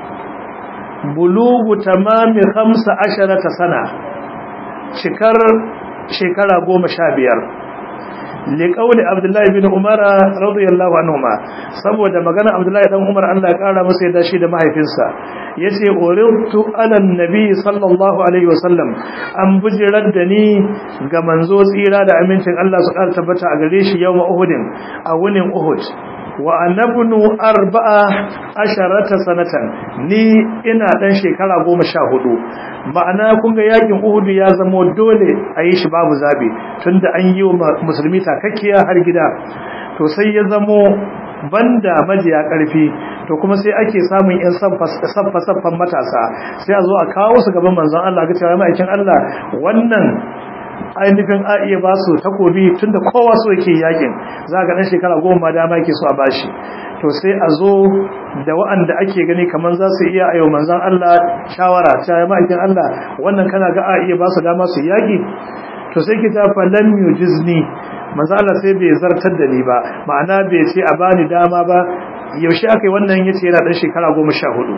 bulugu tamami khamsa asharata sana cikar shekara goma sha biyar liƙauli abdullahi bin umara radiyallahu anhuma saboda magana abdullahi dan umar Allah ya kara masa yadda shi da mahaifinsa yace urirtu ala nabi sallallahu alaihi wasallam an bujirar da ni ga manzo tsira da amincin Allah su ƙara tabbata a gare shi yawma uhudin a wunin uhud wa annabnu arba'a asharata sanatan ni ina dan shekara goma sha hudu ma'ana kun ga yakin uhudu ya zamo dole a yi shi babu zabe tunda an yi wa musulmi takakkiya har gida to sai ya zamo banda majiya karfi to kuma sai ake samun yan saffa saffan matasa sai a zo a kawo su gaban manzon Allah ga cewa ma'aikin Allah wannan ainihin a iya ba su takobi tun da kowa so yake yakin za ga ɗan shekara goma dama yake so a bashi to sai a zo da wa'anda ake gani kamar za su iya ayo manzan Allah shawara ta yi ma'aikin Allah wannan kana ga a iya ba su dama su yaki to sai ki ta falan yujizni manzan Allah sai bai zartar da ni ba ma'ana bai ce a bani dama ba yaushe aka yi wannan yace yana ɗan shekara goma sha hudu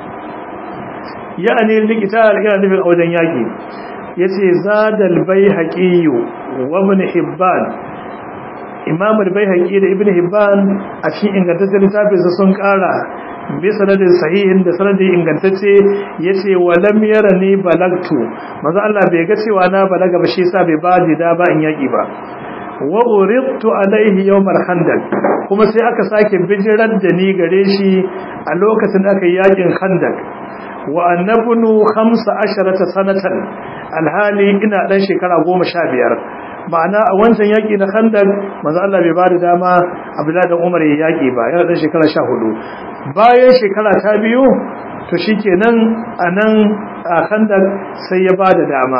ya'ani likita yana nufin a wajen yaki yace zadal baihaqi wa ibn hibban imam al-baihaqi da ibn hibban a cikin ingantaccen littafin sa sun kara bi sanadin sahihin da sanadin ingantacce yace wa lam yarani balagtu manzo Allah bai ga cewa na balaga ba shi yasa bai ba da ba in yaki ba wa uridtu alaihi yawm al-khandaq kuma sai aka sake bijirar da ni gare shi a lokacin da aka yi yakin khandaq wa annabnu 15 sanatan alhali ina dan shekara 15 ma'ana a wancan yaki na khandaq manzo Allah bai bada dama Abdullahi dan Umar ya yaki ba yana dan shekara 14 bayan shekara ta biyu to shikenan anan a khandaq sai ya bada dama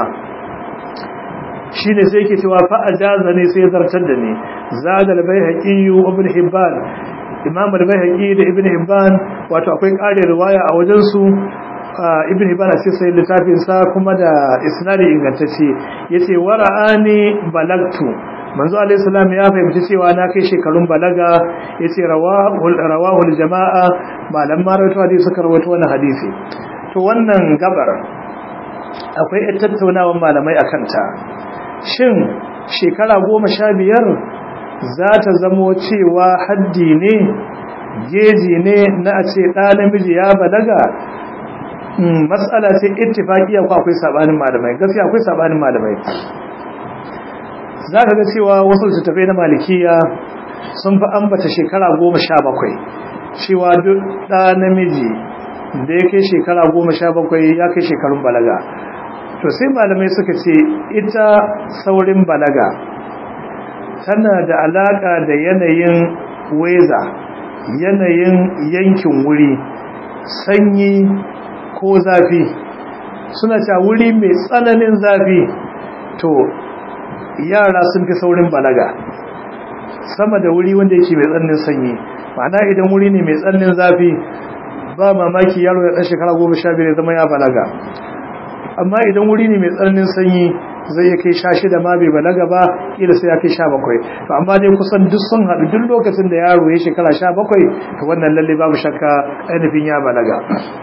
shine sai yake cewa fa ajaza ne sai zartar da ni zada al-baihaqi ibn hibban imam al-baihaqi da ibn hibban wato akwai ƙarin riwaya a wajen su ibn hibban a cikin littafin sa kuma da isnadi ingantacce yace wara'ani balagtu manzo alayhi salam ya fahimci cewa na kai shekarun balaga yace rawahul rawahul jamaa malam marawaito hadisi suka rawaito wannan hadisi to wannan gabar akwai ita tattaunawan malamai akan ta shin shekara goma sha biyar za ta zamo cewa haddi ne geji ne na a ce ɗa namiji ya balaga matsala ce ittifaqiya ko akwai sabanin malamai gaskiya akwai sabanin malamai zaka ga cewa wasu littattafai na malikiya sun fi ambata shekara 17 cewa duk da namiji da ya kai shekara 17 ya kai shekarun balaga to sai malamai suka ce ita saurin balaga tana da alaka da yanayin weza yanayin yankin wuri sanyi ko zafi suna cewa wuri mai tsananin zafi to yara sun fi saurin balaga sama da wuri wanda yake mai tsananin sanyi ma'ana idan wuri ne mai tsananin zafi ba mamaki yaro ya ɗan shekara goma sha biyar zama ya balaga amma idan wuri ne mai tsananin sanyi zai ya kai sha shida ma bai balaga ba kila sai ya kai sha bakwai to amma dai kusan duk sun haɗu duk lokacin da yaro ya shekara sha bakwai to wannan lalle babu shakka ainihin ya balaga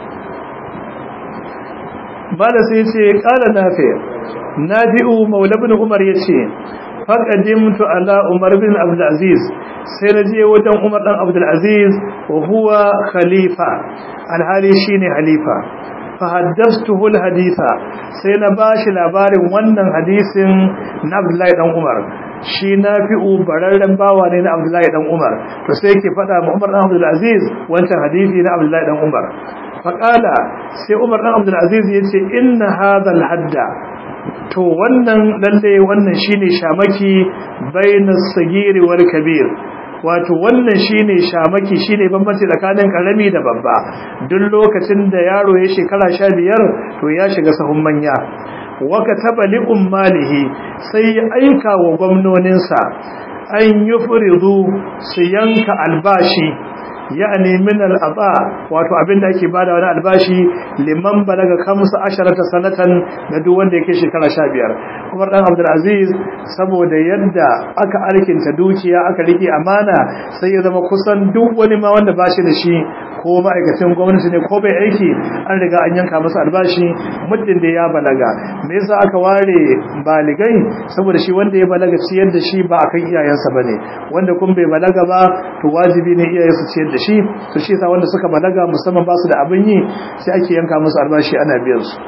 bada sai ce kala nafi nafi'u maula ibn umar yace faqadimtu ala umar bin abdul aziz sai na je wajen umar dan abdul aziz wa huwa khalifa alhali shine halifa fa haddathtuhu alhaditha sai na bashi labarin wannan hadisin na abdullahi dan umar shi nafi'u bararren bawa ne na abdullahi dan umar to sai yake faɗa ma umar dan abdul aziz wancan hadisi na abdullahi dan umar faƙala sai umar ɗan abdulaziz ya ce inna hadha hadda to wannan lalle wannan shine shamaki bainas sagiri wal kabir wato wannan shine shamaki shine bambanci tsakanin karami da babba duk lokacin da yaro ya shekara 15 to ya shiga sahun manya wa kataba li ummalihi sai ya aika wa gwamnoninsa an yufridu su yanka albashi ya'ani min al'aba wato abinda ake bada wani albashi liman balaga kamsa asharata sanatan da duk wanda yake shekara 15 Umar dan Abdul Aziz saboda yadda aka alkinta dukiya aka rike amana sai ya zama kusan duk wani ma wanda bashi da shi ko ma'aikacin gwamnati ne ko bai aiki an riga an yanka masa albashi muddin da ya balaga me yasa aka ware baligai saboda shi wanda ya balaga ciyar da shi ba akan iyayensa bane wanda kun bai balaga ba to wajibi ne iyayensu ciyar da shi to shi yasa wanda suka balaga musamman ba su da abin yi sai ake yanka musu albashi ana biyan su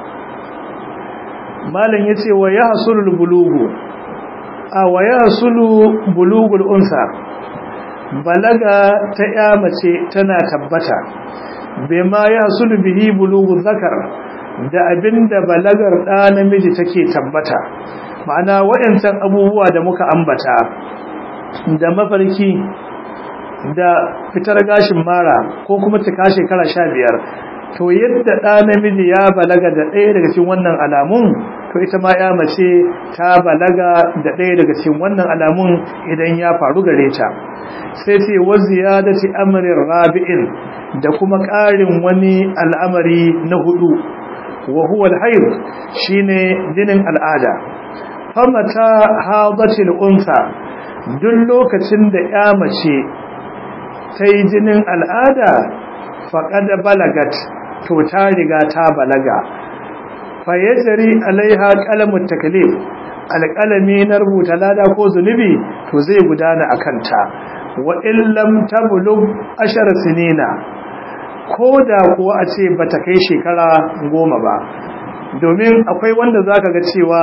malam yace wa yahsulul bulugu a wa yahsulu bulugul unsa balaga ta ya mace tana tabbata bima yahsulu bihi bulugu zakar da abinda balagar da namiji take tabbata ma'ana waɗancan abubuwa da muka ambata da mafarki da fitar gashin mara ko kuma cika shekara sha biyar to yadda ɗa namiji ya balaga da ɗaya daga cikin wannan alamun to ita ma ya mace ta balaga da ɗaya daga cikin wannan alamun idan ya faru gare ta sai ce wa ziyadati amrin rabi'in da kuma ƙarin wani al'amari na hudu wa huwa al-hayd shine jinin al'ada famata hadatil unsa duk lokacin da ya mace ta yi jinin al'ada faƙada balagat to ta riga ta balaga fayyajari alaiha ƙalamun takalif alƙalami na rubuta lada ko zunubi to zai gudana a kanta wa illam tabulub ashar sinina ko da kuwa a ce ba ta kai shekara goma ba domin akwai wanda za ka ga cewa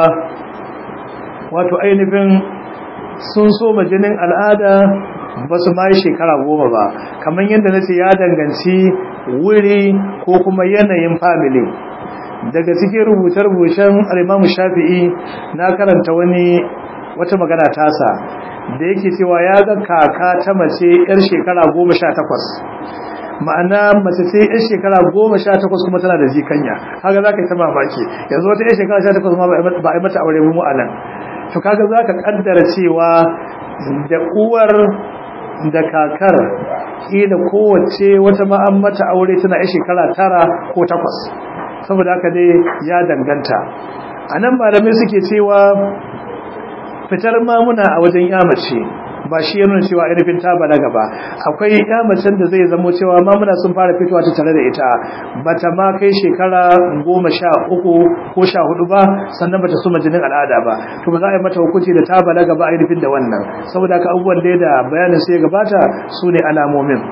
wato ainihin sun so jinin al'ada ba su ma yi shekara goma ba kamar yadda na ce ya danganci wuri ko kuma yanayin family daga cikin rubuce-rubucen alimamu shafi'i na karanta wani wata magana tasa da yake cewa ya ga kaka ta mace 'yar shekara goma sha takwas ma'ana mace ce 'yar shekara goma sha takwas kuma tana da jikanya haka za ka yi ta mamaki yanzu wata 'yar shekara sha takwas ma ba a yi mata aure mu a nan to kaga za ka kaddara cewa da uwar da kakar kila kowace wata ma'an mata aure tana yi shekara tara ko takwas saboda haka dai ya danganta a nan malamai suke cewa fitar mamuna a wajen yamace ba shi ya nuna cewa ainihin ta balaga ba akwai yamacin da zai zamo cewa mamuna sun fara fitowa ta tare da ita bata ma kai shekara goma sha uku ko sha hudu ba sannan bata suma jinin al'ada ba to ba za a yi mata hukunci da ta balaga ba ainihin da wannan saboda haka abubuwan da da bayanin sai gabata su ne alamomin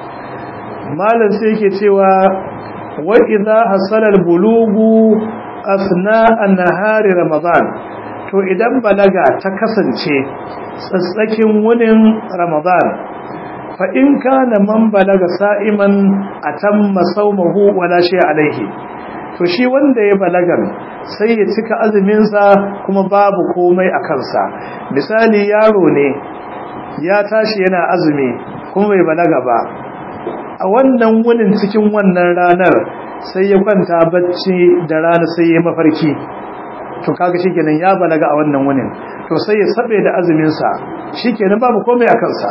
malam sai yake cewa wa idza hasala al-bulugu asna an-nahari ramadan to idan balaga ta kasance tsatsakin wunin ramadan fa in kana man balaga sa'iman atamma sawmahu wala shay alaihi to shi wanda ya balagan sai ya cika azumin sa kuma babu komai a kansa misali yaro ne ya tashi yana azumi kuma bai balaga ba a wannan wunin cikin wannan ranar sai ya kwanta bacci da rana sai ya mafarki to kaga shikenan ya balaga a wannan wunin to sai ya sabe da azumin sa shikenan babu komai a kansa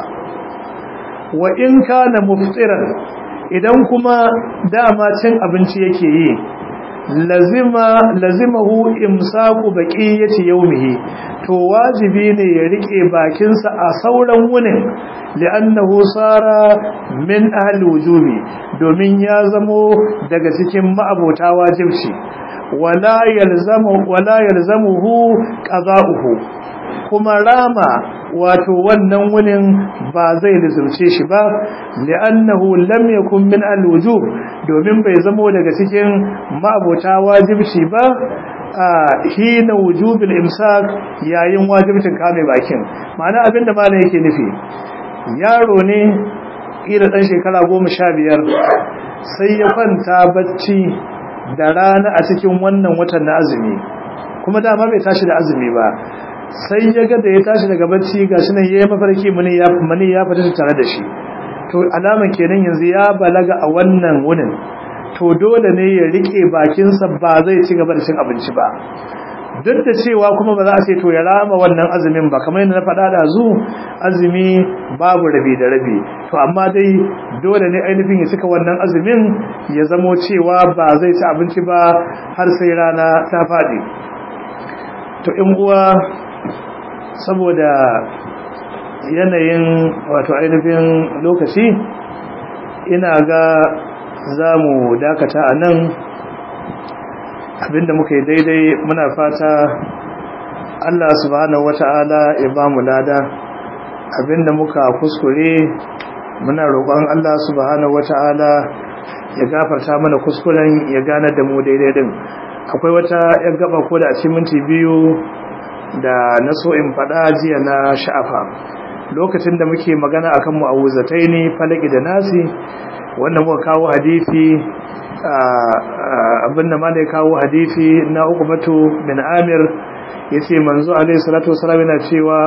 wa in kana muftiran idan kuma dama cin abinci yake yi lazima lazimahu imsaku baqiyati yawmihi to wajibi ne ya rike bakinsa a sauran wunin li'annahu sara min ahli wujubi domin ya zamo daga cikin ma'abota wajibci wala yalzamu wala yalzamuhu qada'uhu kuma rama wato wannan wunin ba zai lizumce shi ba li'annahu lam yakun min al-wujub domin bai zamo daga cikin ma'abota wajibci ba a hina wujubil imsak yayin wajibcin kame bakin ma'ana abinda malam yake nufi yaro ne ila dan shekara 15 sai ya kwanta bacci da rana a cikin wannan watan na azumi kuma dama bai tashi da azumi ba sai ya ga da ya tashi daga bacci gashi nan yayi mafarki muni ya muni ya fita tare da shi to alaman kenan yanzu ya balaga a wannan wunin to dole ne ya rike bakinsa ba zai ci gaba da cin abinci ba duk da cewa kuma ba za a ce to ya rama wannan azumin ba kamar yadda na faɗa da zu azumi babu rabi da rabi to amma dai dole ne ainihin ya cika wannan azumin ya zamo cewa ba zai ci abinci ba har sai rana ta faɗi to in uwa saboda yanayin wato ainihin lokaci ina ga za mu dakata a nan abinda muka yi daidai muna fata Allah subhanahu wata'ala ya ba mu lada abinda muka kuskure muna roƙon Allah subhanahu wata'ala ya gafarta mana kuskuren ya gane da mu daidai din akwai wata yan gaba ko da a cikin minti biyu da na so in faɗa jiya na sha'afa lokacin da muke magana akan mu'awuzataini falaki da nasi wannan muka kawo hadisi abin da ma da ya kawo hadisi na ukumatu bin amir ya ce manzo alaihi salatu wasalam yana cewa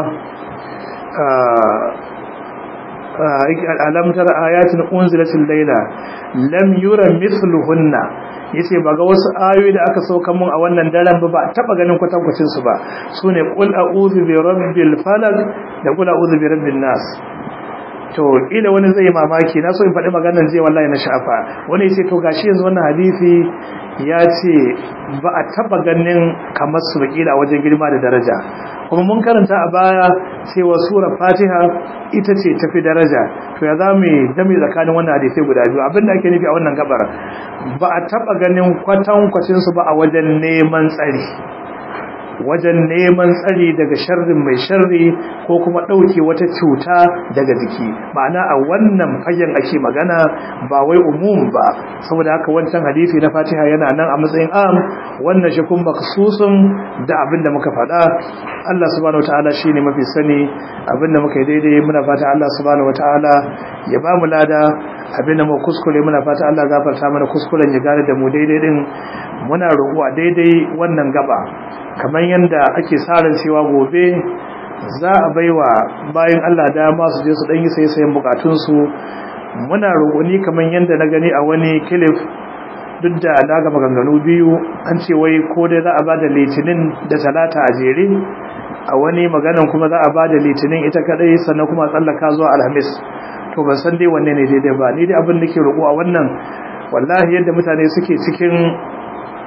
alamtar ayatin unzilatin laila lam yura mithluhunna yace ba ga wasu ayoyi da aka sauka mun a wannan daren ba ba taba ganin kwatankwacin su ba sune qul a'udhu bi rabbil falaq da qul a'udhu bi rabbin nas to ila wani zai mamaki na so in faɗi maganar zai wallahi na shafa wani ya ce to gashi yanzu wannan hadisi ya ce ba a taɓa ganin kamar su bakila a wajen girma da daraja kuma mun karanta a baya cewa surar fatiha ita ce tafi daraja to ya za mu dame tsakanin wannan hadisai guda biyu abin da ake nufi a wannan gabar ba a taɓa ganin kwatankwacinsu ba a wajen neman tsari wajen neman tsari daga sharrin mai sharri ko kuma ɗauke wata cuta daga jiki ma'ana a wannan fagen ake magana ba wai umum ba saboda haka wancan hadisi na fatiha yana nan a matsayin am wannan shi kuma maksusun da abin da muka faɗa Allah subhanahu wataala shine mafi sani abin da muka yi daidai muna fata Allah subhanahu wataala ya ba mu lada abin da mu kuskure muna fata Allah gafarta mana kuskuren ya gane da mu daidai din muna roƙo a daidai wannan gaba kamar yadda ake tsarin cewa gobe za a baiwa bayan Allah dama su je su dan yi sayen bukatunsu muna roƙoni kamar yadda na gani a wani kilif duk da na ga maganganu biyu an ce wai ko dai za a ba da litinin da talata a jere a wani maganan kuma za a ba da litinin ita kadai sannan kuma tsallaka zuwa alhamis to ban san dai wanne ne daidai ba ni dai abin da ke roƙo a wannan wallahi yadda mutane suke cikin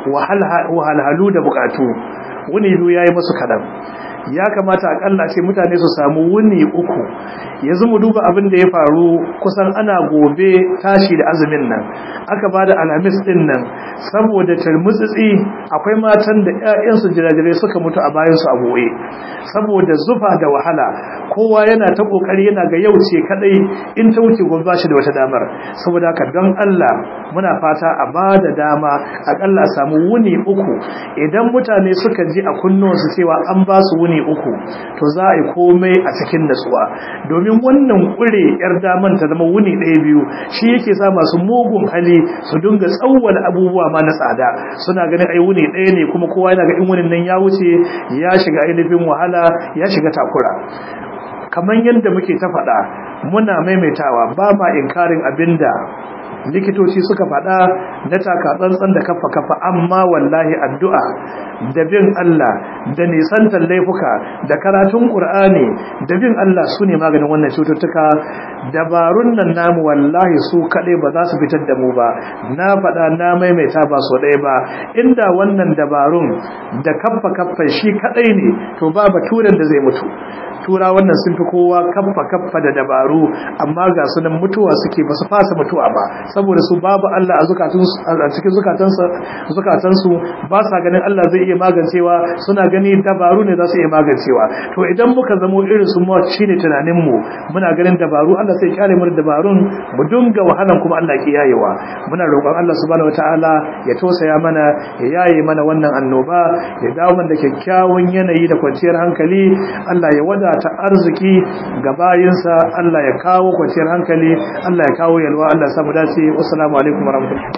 wahalhalu da bukatu wuni biyu yayi musu kadan ya kamata akalla ce mutane su samu wuni uku yanzu mu duba abin da ya faru kusan ana gobe tashi da azumin nan aka ba da alhamis din nan saboda tarmutsitsi akwai matan da 'ya'yansu jirajirai suka mutu a bayansu a goye saboda zufa da wahala kowa yana ta kokari yana ga yau ce kadai in ta wuce gobe ba shi da wata damar saboda haka don Allah muna fata a ba da dama akalla a samu wuni uku idan mutane suka ji a kunnuwansu cewa an ba su wuni uku to za a yi komai a cikin natsuwa domin wannan kure yar daman ta zama wuni ɗaya biyu shi yake sa masu mugun hali su dinga tsawwala abubuwa ma na tsada suna ganin ai wuni ɗaya ne kuma kowa yana ga in wunin nan ya wuce ya shiga ainihin wahala ya shiga takura kamar yadda muke ta faɗa muna maimaitawa ba ma inkarin abinda likitoci suka faɗa na taka tsantsan da kafa kafa amma wallahi addu'a da bin Allah da nisantar laifuka da karatun Qur'ani da bin Allah su ne maganin wannan cututtuka dabarun nan namu wallahi su kaɗai ba za su fitar da mu ba na faɗa na maimaita ba so ɗaya ba inda wannan dabarun da kaffa kaffa shi kaɗai ne to ba baturen da zai mutu tura wannan sun fi kowa kaffa kaffa da dabaru amma ga su nan mutuwa suke ba su fasa mutuwa ba saboda su babu Allah a cikin zukatansu ba sa ganin Allah zai iya magancewa suna gani dabaru ne za su iya magancewa to idan muka zamo irin su mu shine tunanin mu muna ganin dabaru Allah sai kyale mu dabarun mu dunga wahalan kuma Allah ke yayewa muna roƙon Allah subhanahu wataala ya tosaya mana ya yaye mana wannan annoba ya dawo mana da kyakkyawan yanayi da kwanciyar hankali Allah ya wadata arziki ga bayinsa Allah ya kawo kwanciyar hankali Allah ya kawo yalwa Allah ya samu dace wassalamu alaikum warahmatullahi